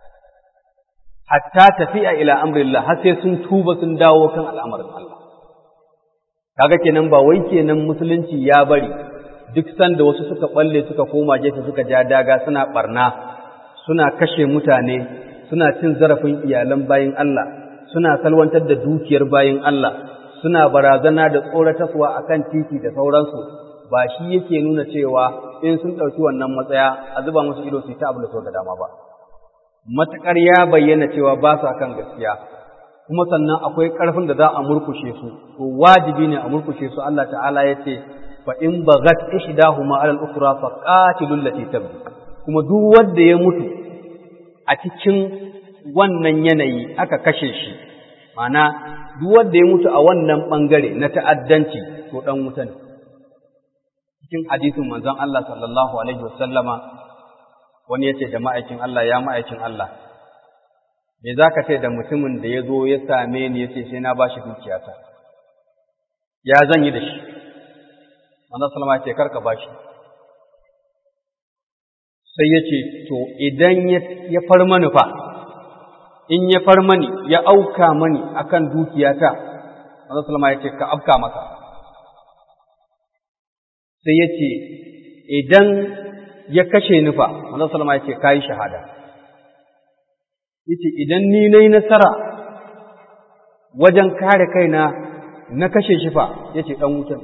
hatta tafiya ila amrillah har sai sun tuba sun dawo kan al'amarin Allah kaga kenan ba wai kenan musulunci ya bari duk sanda wasu suka balle suka koma gefe suka ja daga suna barna suna kashe mutane suna cin zarafin iyalan bayin Allah suna salwantar da dukiyar bayin Allah suna barazana da tsoratarwa akan titi da sauransu ba shi yake nuna cewa in sun ɗauki wannan matsaya a zuba musu ido su yi ta abu da sau da dama ba matuƙar ya bayyana cewa ba sa kan gaskiya kuma sannan akwai ƙarfin da za a murkushe su to wajibi ne a murkushe su Allah ta'ala ya ce fa in baghat ihdahuma 'ala al-ukhra fa qatilul lati tabghi kuma duk wanda ya mutu a cikin wannan yanayi aka kashe shi ma'ana duk wanda ya mutu a wannan bangare na ta'addanci to dan wuta ne cikin hadisin manzon Allah sallallahu alaihi wasallama wani ya ce da ma'aikin Allah ya ma'aikin Allah, me za ka ce da mutumin da ya zo ya same ni ya ce sai na ba shi dukiyata, ya zan yi da shi, Manzan Salama ce karka ba shi. Sai ya ce, To, idan ya far mani fa, in ya far mani ya auka mani akan dukiyata, Manzan Salama ya ce, Ka afka maka. Sai ya ce, Idan ya kashe ni fa manzon sallama yace kai shahada yace idan ni nayi nasara wajen kare kaina na kashe shi fa yace dan wuta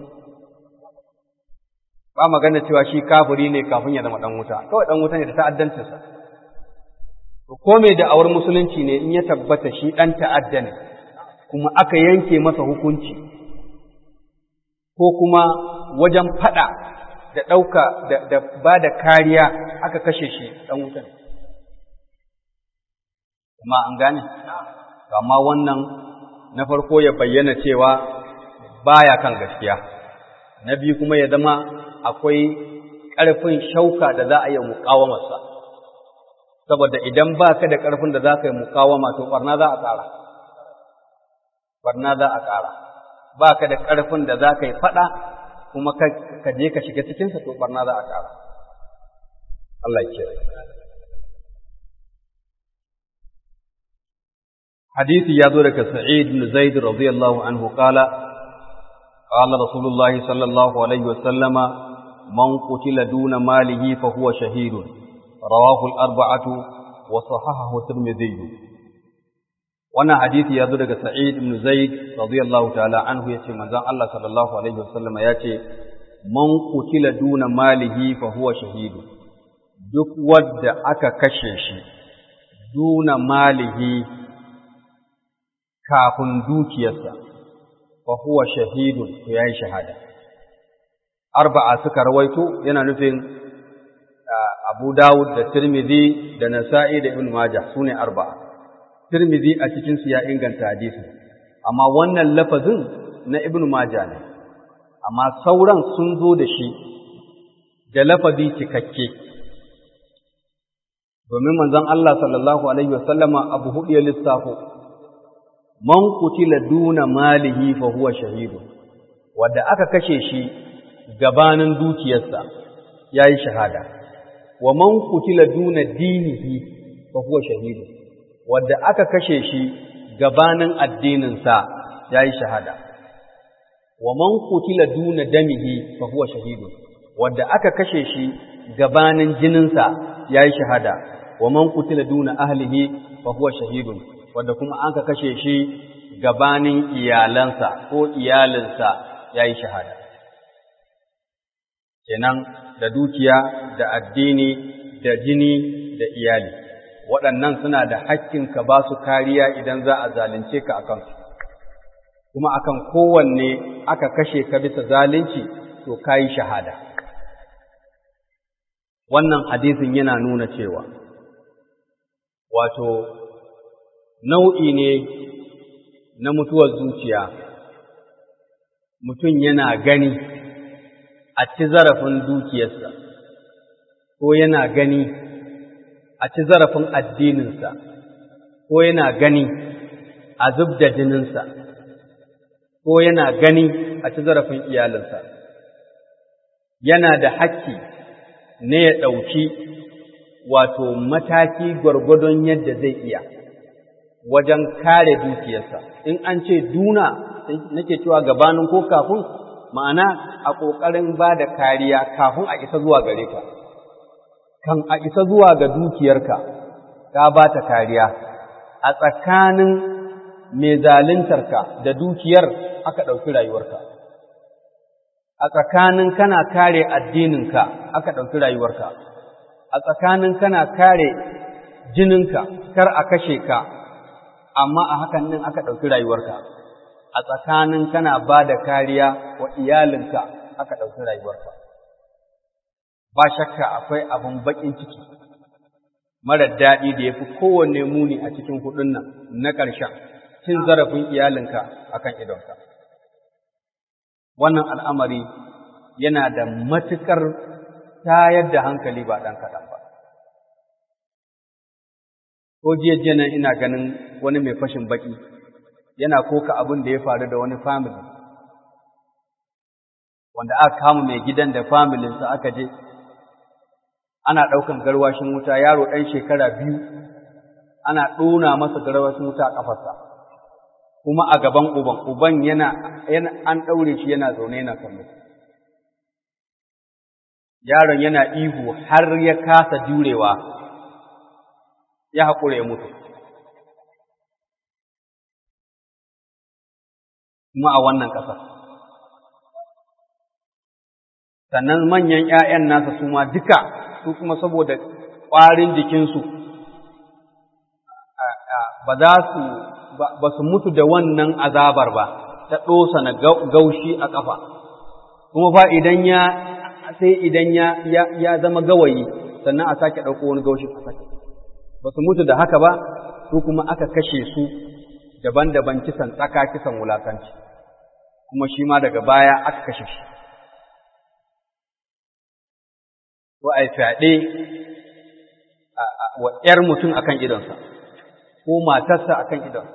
ba magana cewa shi kafiri ne kafin ya zama dan wuta kawai dan wuta ne da ta'addancin sa ko mai da'awar musulunci ne in ya tabbata shi ɗan ta'adda ne kuma aka yanke masa hukunci ko kuma wajen faɗa da ɗauka da ba da kariya aka kashe shi ɗan wuta ne kuma an gane amma wannan na farko ya bayyana cewa baya kan gaskiya na biyu kuma ya zama akwai ƙarfin shauka da za a yi muƙawamarsa saboda idan ba ka da ƙarfin da za ka yi muƙawama to ɓarna za a ƙara ɓarna za a ƙara ba ka da ƙarfin da za ka yi faɗa kuma ka je ka shiga cikinsa to ɓarna za a ƙara Allah ya حديث يادورك سعيد بن زيد رضي الله عنه قال قال رسول الله صلى الله عليه وسلم من قتل دون ماله فهو شهيد رواه الأربعة وصححه الترمذي وانا حديث يادورك سعيد بن زيد رضي الله تعالى عنه يتي منزان الله صلى الله عليه وسلم يتي من قتل دون ماله فهو شهيد duk wadda aka kashe shi duna malihi kafin dukiyarsa fa huwa shahidun to yayi shahada arba'a suka rawaito yana nufin Abu Dawud da Tirmidhi da Nasa'i da Ibn Majah sune arba'a Tirmidhi a cikin su ya inganta hadisi amma wannan lafazin na Ibn Majah ne amma sauran sun zo da shi da lafazi cikakke domin manzon Allah sallallahu alaihi wasallama abu hudu ya lissafo man kutila duna malihi fa huwa shahidu wanda aka kashe shi gabanin dukiyarsa yayi shahada wa man kutila duna dinihi fa huwa shahidu wanda aka kashe shi gabanin addininsa yayi shahada wa man kutila duna damihi fa huwa shahidu wanda aka kashe shi gabanin jininsa yayi shahada wa man kutila duna ahlihi fa huwa shahidun wanda kuma an ka kashe shi gabanin iyalansa ko iyalinsa ya yi shahada. Kenan da dukiya, da addini, da jini, da iyali, waɗannan suna da hakkin ka ba su kariya idan za a zalunce ka a kansu. Kuma akan kowanne aka kashe ka bisa zalunci, to ka yi shahada. Wannan hadisin yana nuna cewa, wato, nau'i ne na mutuwar zuciya mutum yana gani a ci zarafin dukiyarsa ko yana gani a ci zarafin addininsa ko yana gani a zub da jininsa ko yana gani a ci zarafin iyalinsa yana da hakki ne ya ɗauki wato mataki gwargwadon yadda zai iya wajen kare dukiyarsa in an ce duna nake cewa gabanin ko kafin ma'ana a ƙoƙarin ba da kariya kafin a isa zuwa gare ka kan a isa zuwa ga dukiyarka ka ba ta kariya a tsakanin mai zaluntarka da dukiyar aka ɗauki rayuwarka a tsakanin kana kare addininka aka ɗauki rayuwarka a tsakanin kana kare jininka kar a kashe ka amma a hakan nan aka ɗauki rayuwarka a tsakanin kana ba da kariya wa iyalinka aka ɗauki rayuwarka ba shakka akwai abin baƙin ciki marar daɗi da ya fi kowanne muni a cikin kuɗin nan na ƙarshen cin zarafin iyalinka akan idonka wannan al'amari yana da matuƙar tayar da hankali ba ɗan kaɗan ba ko jiya nan ina ganin wani mai fashin baki yana koka abin da ya faru da wani family wanda aka kama mai gidan da familinsa aka je ana ɗaukan garwashin wuta yaro ɗan shekara biyu ana ɗona masa garwashin wuta a ƙafarsa kuma a gaban uban uban yana an ɗaure shi yana zaune yana kallo yaron yana ihu har ya kasa jurewa ya haƙura ya mutu. Kuma a wannan ƙasar. Sannan manyan ‘ya'yan nasa su ma duka su kuma saboda ƙwarin jikinsu ba za su ba su mutu da wannan azabar ba ta ɗosa na gaushi a ƙafa kuma fa idan ya sai idan ya ya zama gawayi sannan a sake ɗauko wani gaushi a sake ba su mutu da haka ba su kuma aka kashe su daban-daban kisan tsaka kisan wulakanci kuma shi ma daga baya aka kashe shi ko a fyaɗe wa ‘yar mutum akan idonsa ko matarsa akan idonsa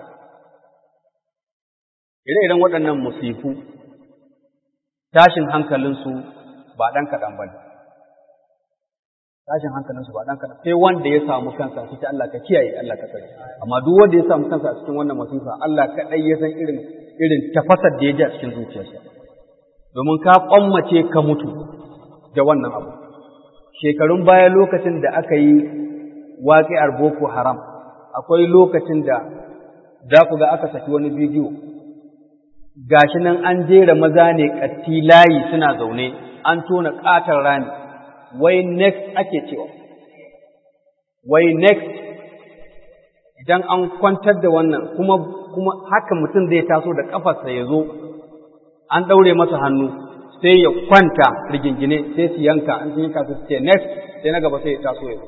ire-iren waɗannan musifu tashin hankalinsu ba ɗan kaɗan ba ne tashin hankalinsu ba ɗan kaɗan sai wanda ya samu kansa cikin Allah ka kiyaye Allah ka tsare amma duk wanda ya samu kansa a cikin wannan masifa Allah kaɗai ya san irin irin tafasar da ya ji a cikin zuciyarsa domin ka ƙwammace ka mutu da wannan abu shekarun baya lokacin da aka yi waƙi'ar Boko Haram akwai lokacin da za ku ga aka saki wani bidiyo gashi nan an jera maza ne ƙatti layi suna zaune an tona ƙatar rami wai next ake cewa wai next idan an kwantar da wannan kuma kuma haka mutum zai taso da ƙafarsa ya zo an ɗaure masa hannu sai ya kwanta rigingine sai su yanka an sun yanka su ce next sai na gaba sai ya taso ya zo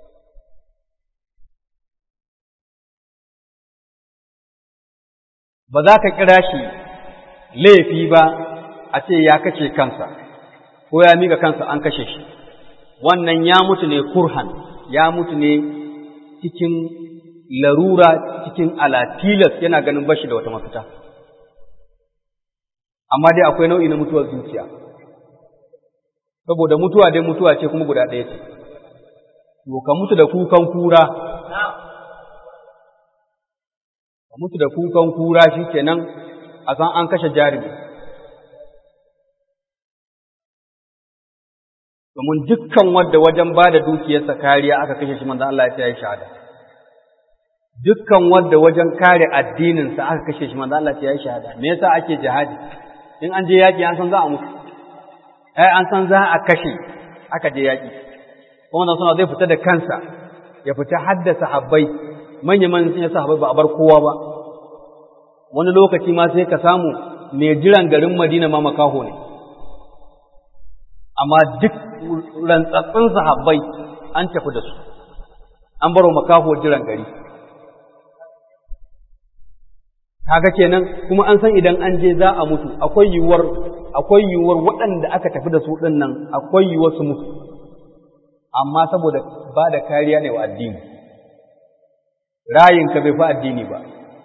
ba za ka kira shi laifi ba a ce ya kashe kansa ko ya miƙa kansa an kashe shi wannan ya mutu ne kurhan ya mutu ne cikin larura cikin alatilas yana ganin bashi da wata mafita amma dai akwai nau'i na mutuwar zuciya saboda mutuwa dai mutuwa ce kuma guda ɗaya ce to ka mutu da kukan kura ka mutu da kukan kura shikenan a san an kashe jarumi domin dukkan wadda wajen ba da dukiyarsa kariya aka kashe shi manzo Allah ya yi shahada dukkan wadda wajen kare addininsa aka kashe shi manzo Allah ya yi shahada me yasa ake jihadi in an je yaki an san za a mutu ai an san za a kashe aka je yaki kuma nan suna zai fita da kansa ya fita haddasa habbai manya manyan sun sahabbai ba a bar kowa ba wani lokaci ma sai ka samu mai jiran garin Madina ma makaho ne amma duk rantsatsun sahabbai an tafi da su an baro makaho jiran gari kaga kenan kuma an san idan an je za a mutu akwai yiwuwar akwai yiwuwar waɗanda aka tafi da su ɗin nan akwai yiwuwar su mutu amma saboda ba da kariya ne wa addini rayinka bai fi addini ba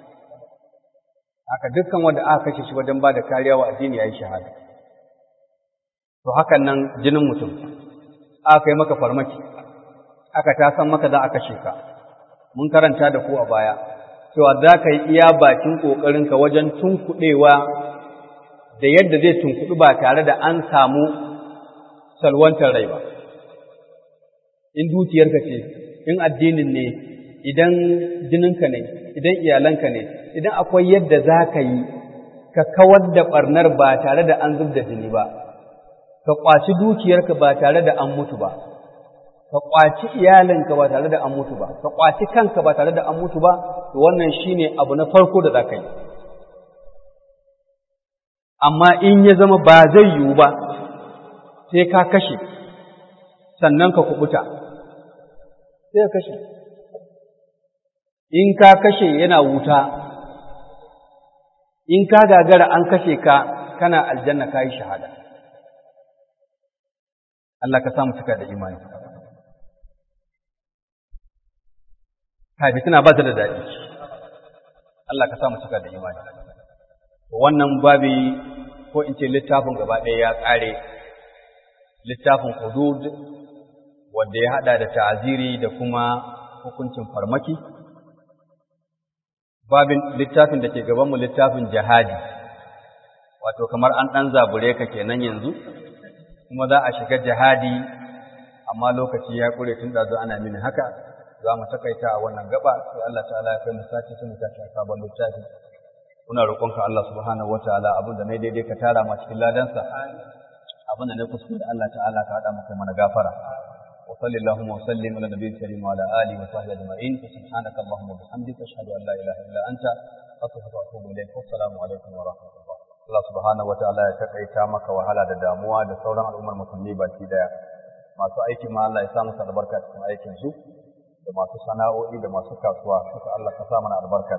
haka dukkan wanda aka kashe shi wajen ba da kariya wa addini ya yi shahada to hakan nan jinin mutum aka yi maka farmaki aka ta san maka za a kashe ka mun karanta da ku a baya cewa za ka yi iya bakin ƙoƙarinka wajen tunkuɗewa da yadda zai tunkuɗu ba tare da an samu salwantar rai ba in dukiyarka ce in addinin ne idan jininka ne idan iyalanka ne idan akwai yadda za ka yi ka kawar da ɓarnar ba tare da an zub da jini ba ka ƙwaci dukiyarka ba tare da an mutu ba ka ƙwaci iyalinka ba tare da an mutu ba ka ƙwaci kanka ba tare da an mutu ba to wannan shine abu na farko da za ka yi amma in ya zama ba zai yiwu ba sai ka kashe sannan ka kubuta sai ka kashe in ka kashe yana wuta in ka gagara an kashe ka kana aljanna ka yi shahada Allah ka samu cika da imani kai tana ba ta da daɗi Allah ka samu cika da imani wannan babi ko in ce littafin gaba ɗaya ya ƙare littafin hudud wanda ya haɗa da ta'aziri da kuma hukuncin farmaki babin littafin da ke gabanmu littafin jihadi wato kamar an ɗan zabure ka kenan yanzu kuma za a shiga jihadi amma lokaci ya ƙure tun ɗazu ana mini haka za mu takaita a wannan gaba sai Allah ta'ala ya kai mu sati sai mu tashi a sabon littafi muna roƙonka Allah subhanahu wataala abin da na daidai ka tara ma cikin ladansa abin da na kuskure Allah ta'ala ka haɗa mu kai mana gafara وصلى اللهم وسلم على النبي الكريم وعلى اله وصحبه اجمعين فسبحانك اللهم وبحمدك اشهد ان لا اله الا انت استغفرك واتوب اليك والسلام عليكم ورحمه الله Allah subhanahu wa ta'ala ya takaita maka wahala da damuwa da sauran al'ummar musulmi baki daya masu aiki ma Allah ya sa musu albarka cikin aikin su da masu sana'o'i da masu kasuwa suka Allah ka sa mana albarka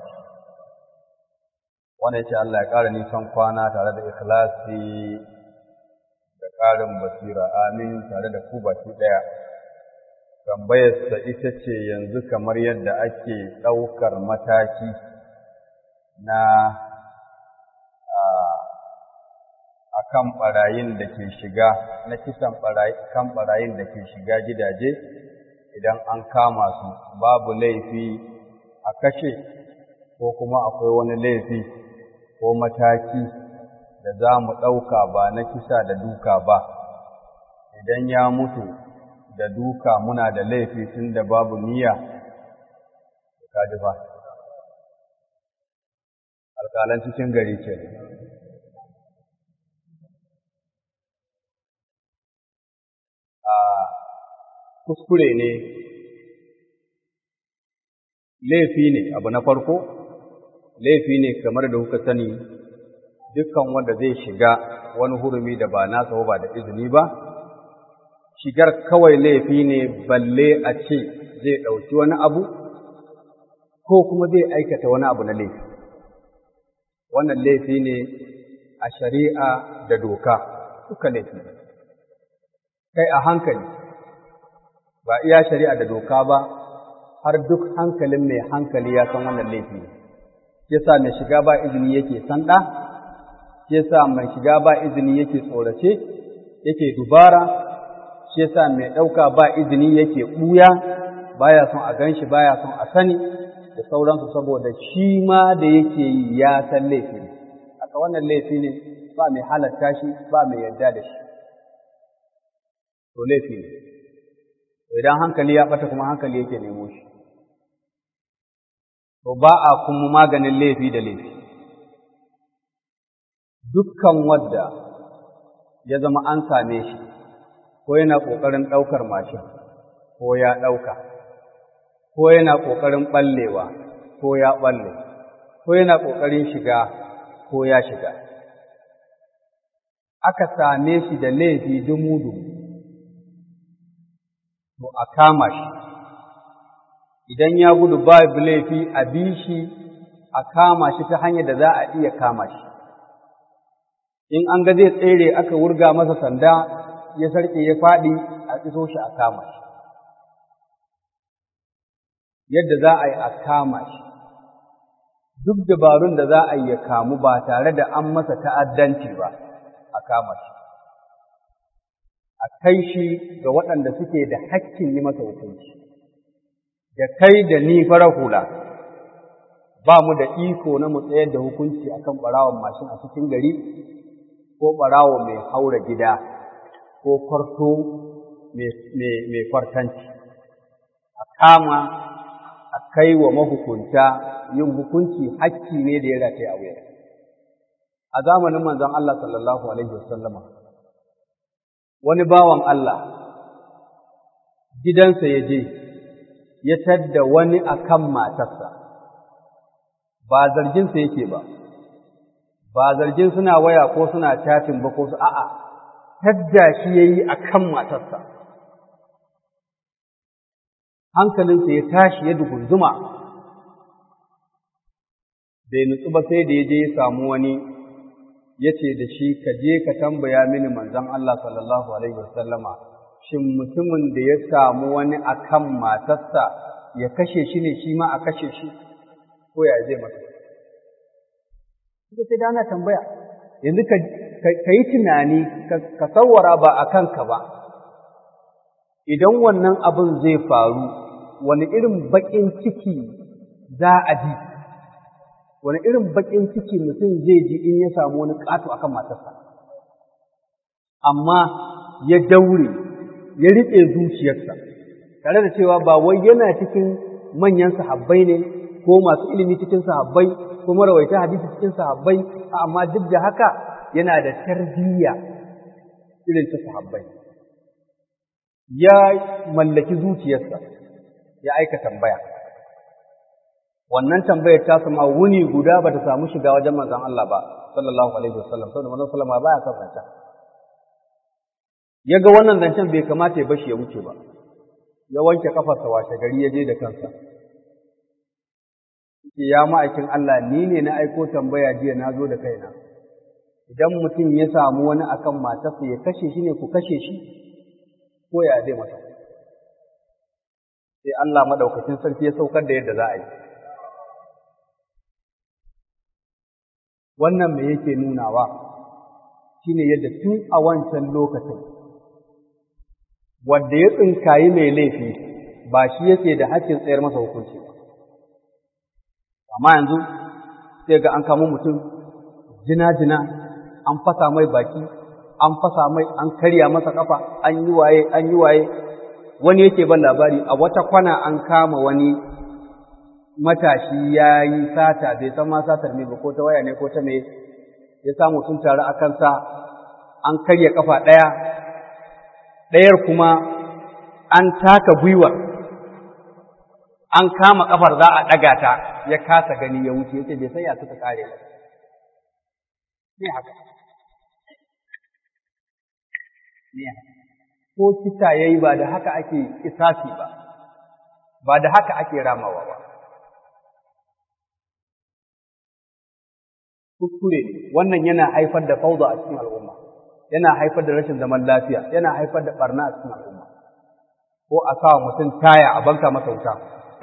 wannan yace Allah ya ƙara nisan kwana tare da ikhlasi da ƙarin basira amin tare da ku baki daya tambayarsa ita ce yanzu kamar yadda ake ɗaukar mataki na a kan ɓarayin da ke shiga na kisan kan ɓarayin da ke shiga gidaje idan an kama su babu laifi a kashe ko kuma akwai wani laifi ko mataki da za mu ɗauka ba na kisa da duka ba idan ya mutu da duka muna da laifi tun da babu niyya ka ji ba alƙalan cikin gari ke a kuskure ne laifi ne abu na farko laifi ne kamar da kuka sani dukkan wanda zai shiga wani hurumi da ba nasa ba da izini ba shigar kawai laifi ne balle a ce zai ɗauki wani abu ko kuma zai aikata wani abu na laifi wannan laifi ne a shari'a da doka duka laifi kai a hankali ba iya shari'a da doka ba har duk hankalin mai hankali ya san wannan laifi ne yasa mai shiga ba izini yake sanda yasa mai shiga ba izini yake tsorace yake dubara shi yasa mai ɗauka ba izini yake ɓuya baya son a gan shi baya son a sani da sauransu saboda shi ma da yake yi ya san laifi ne haka wannan laifi ne ba mai halatta shi ba mai yarda da shi to laifi ne idan hankali ya ɓata kuma hankali yake nemo shi to ba a kuma maganin laifi da laifi dukkan wadda ya zama an same shi ko yana ƙoƙarin ɗaukar mashin ko ya ɗauka ko yana ƙoƙarin ɓallewa ko ya ɓalle ko yana ƙoƙarin shiga ko ya shiga aka same shi da laifi dumu-dumu to a kama shi idan ya gudu babu laifi a bi shi a kama shi ta hanyar da za a iya kama shi in an ga zai tsere aka wurga masa sanda ya sarƙe ya faɗi a iso shi a kama shi yadda za a yi a kama shi duk dabarun da za a yi ya kamu ba tare da an masa ta'addanci ba a kama shi a kai shi ga waɗanda suke da hakkin yi masa hukunci da kai da ni fara hula ba mu da iko na mu tsayar da hukunci akan ɓarawon mashin a cikin gari ko ɓarawo mai haura gida ko kwarto mai kwartanci a kama a kai wa mahukunta yin hukunci hakki ne da ya rataye a wuya a zamanin manzon Allah sallallahu alaihi wasallama wani bawan Allah gidansa ya je ya tadda wani akan matarsa ba zarginsa yake ba ba zargin suna waya ko suna chatting ba ko su a'a tadda shi yayi akan matarsa hankalinsa ya tashi ya dugunzuma bai nutsu ba sai da ya je ya samu wani ya ce da shi ka je ka tambaya mini manzon Allah sallallahu alaihi wasallama shin mutumin da ya samu wani akan matarsa ya kashe shi ne shi ma a kashe shi ko ya zai masa sai da ana tambaya yanzu ka yi tunani ka sawara ba a kanka ba idan wannan abin zai faru wani irin baƙin ciki za a ji wani irin baƙin ciki mutum zai ji in ya samu wani ƙato akan matarsa amma ya daure ya riƙe zuciyarsa tare da cewa ba wai yana cikin manyan sahabbai ne ko masu ilimi cikin sahabbai ko marawaita hadisi cikin sahabbai amma duk da haka yana da tarbiyya irin ta sahabbai ya mallaki zuciyarsa ya aika tambaya wannan tambayar ta sama wuni guda ba ta samu shiga wajen manzon Allah ba sallallahu alaihi wasallam saboda manzon sallama baya son zanta ya ga wannan zancen bai kamata ya bashi ya wuce ba ya wanke kafarsa washe gari ya je da kansa ya ma'aikin Allah ni ne na aiko tambaya jiya na zo da kaina idan mutum ya samu wani akan matarsa ya kashe shi ne ku kashe shi ko ya zai masa sai Allah madaukakin sarki ya saukar da yadda za a yi wannan me yake nunawa shine yadda tun a wancan lokacin wanda ya tsinkayi mai laifi ba shi yake da hakkin tsayar masa hukunci ba amma yanzu sai ga an kamo mutum jina-jina an fasa mai baki an fasa mai an karya masa kafa an yi waye an yi waye wani yake ban labari a wata kwana an kama wani matashi ya yi sata bai san ma satar ne ba ko ta waya ne ko ta me ya samu sun taru a kansa an karya kafa ɗaya ɗayar kuma an taka gwiwar an kama kafar za a ɗaga ta ya kasa gani ya wuce yace bai san ya suka kare ba ne haka ne ko kisa yayi ba da haka ake kisasi ba ba da haka ake ramawa ba kuskure wannan yana haifar da fauda a cikin al'umma yana haifar da rashin zaman lafiya yana haifar da barna a cikin al'umma ko a sa mutum taya a banka masa wuta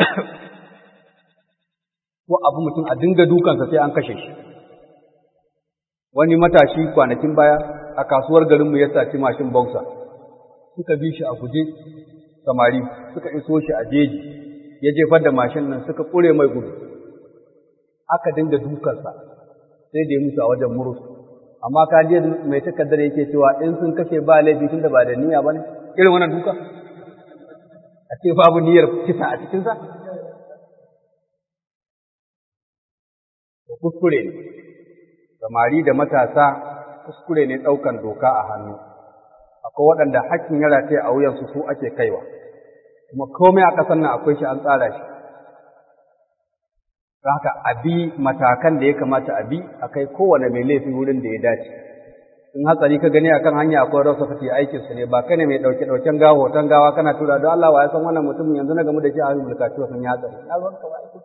ko abu mutum a dinga dukansa sai an kashe shi wani matashi kwanakin baya a kasuwar garinmu ya saci mashin boxer suka bi shi a guje samari suka iso shi a jeji ya jefar da mashin nan suka kure mai gudu aka dinga dukansa sai da ya mutu a wajen murus amma ka je mai takardar yake cewa in sun kashe ba laifi tunda ba da niyya bane irin wannan duka a ce babu niyyar kisa a cikin sa kuskure ne samari da matasa kuskure ne ɗaukan doka a hannu akwai waɗanda hakkin ya rataye a wuyansu su ake kaiwa kuma komai a ƙasar nan akwai shi an tsara shi don haka a bi matakan da ya kamata a bi a kai kowane mai laifi wurin da ya dace in hatsari ka gani akan hanya akwai rasa fati aikin su ne ba kai ne mai dauke dauken gawa hoton gawa kana tura don Allah wa ya san wannan mutumin yanzu na gamu da shi a hannun bulkaci wa sun ya hatsari ya ruwan ka wa aikin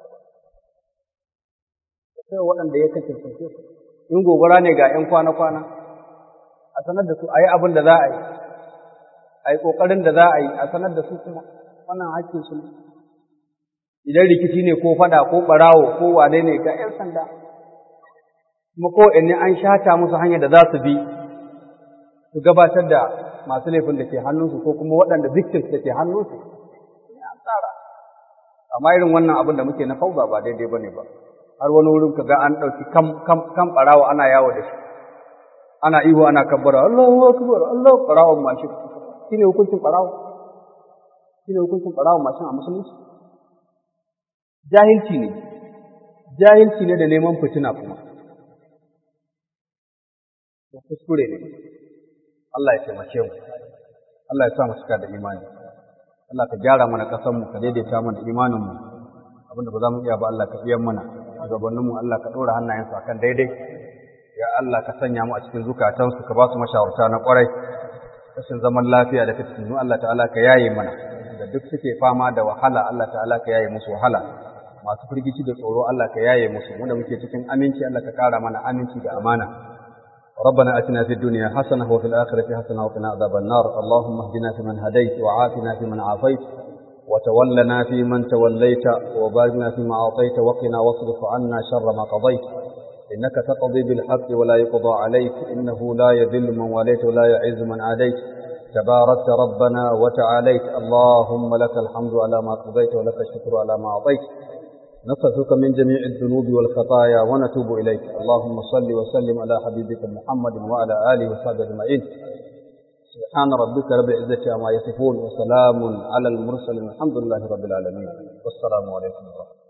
sai waɗanda ya kace su in gobara ne ga 'yan kwana-kwana a sanar da su a yi abin da za a yi a yi ƙoƙarin da za a yi a sanar da su kuma wannan hakkin su ne idan rikici ne ko fada ko barawo ko wane ne ga 'yan sanda kuma ko ne an shata musu hanyar da za su bi su gabatar da masu laifin da ke hannunsu ko kuma waɗanda victims da ke hannunsu an tsara amma irin wannan abin da muke na fauza ba daidai ba ne ba har wani wurin ka ga an ɗauki kam kam kam barawo ana yawo da shi ana ihu ana kabbara Allahu akbar Allahu barawon mashin shine hukuncin barawo shine hukuncin barawon mashin a musulunci jahilci ne jahilci ne da neman fitina kuma kuskure ne Allah ya taimake mu Allah ya sa mu cika da imani Allah ka gyara mana kasan mu ka daidaita mana imanin mu abinda ba za mu iya ba Allah ka iya mana gabanin mu Allah ka dora hannayensu akan daidai ya Allah ka sanya mu a cikin zukatansu ka ba su mashawarta na kwarai rashin zaman lafiya da fitinu Allah ta'ala ka yaye mana da duk suke fama da wahala Allah ta'ala ka yaye musu wahala masu firgici da tsoro Allah ka yaye musu mu da muke cikin aminci Allah ka kara mana aminci da amana ربنا اتنا في الدنيا حسنه وفي الاخره حسنه وقنا عذاب النار اللهم اهدنا فيمن هديت وعافنا فيمن عافيت وتولنا فيمن توليت وبارنا فيما اعطيت وقنا واصرف عنا شر ما قضيت انك تقضي بالحق ولا يقضى عليك انه لا يذل من واليت ولا يعز من عاديت تباركت ربنا وتعاليت اللهم لك الحمد على ما قضيت ولك الشكر على ما اعطيت نصرفك من جميع الذنوب والخطايا ونتوب إليك اللهم صل وسلم على حبيبك محمد وعلى آله وصحبه أجمعين سبحان ربك رب العزة عما يصفون وسلام على المرسلين الحمد لله رب العالمين والسلام عليكم ورحمة الله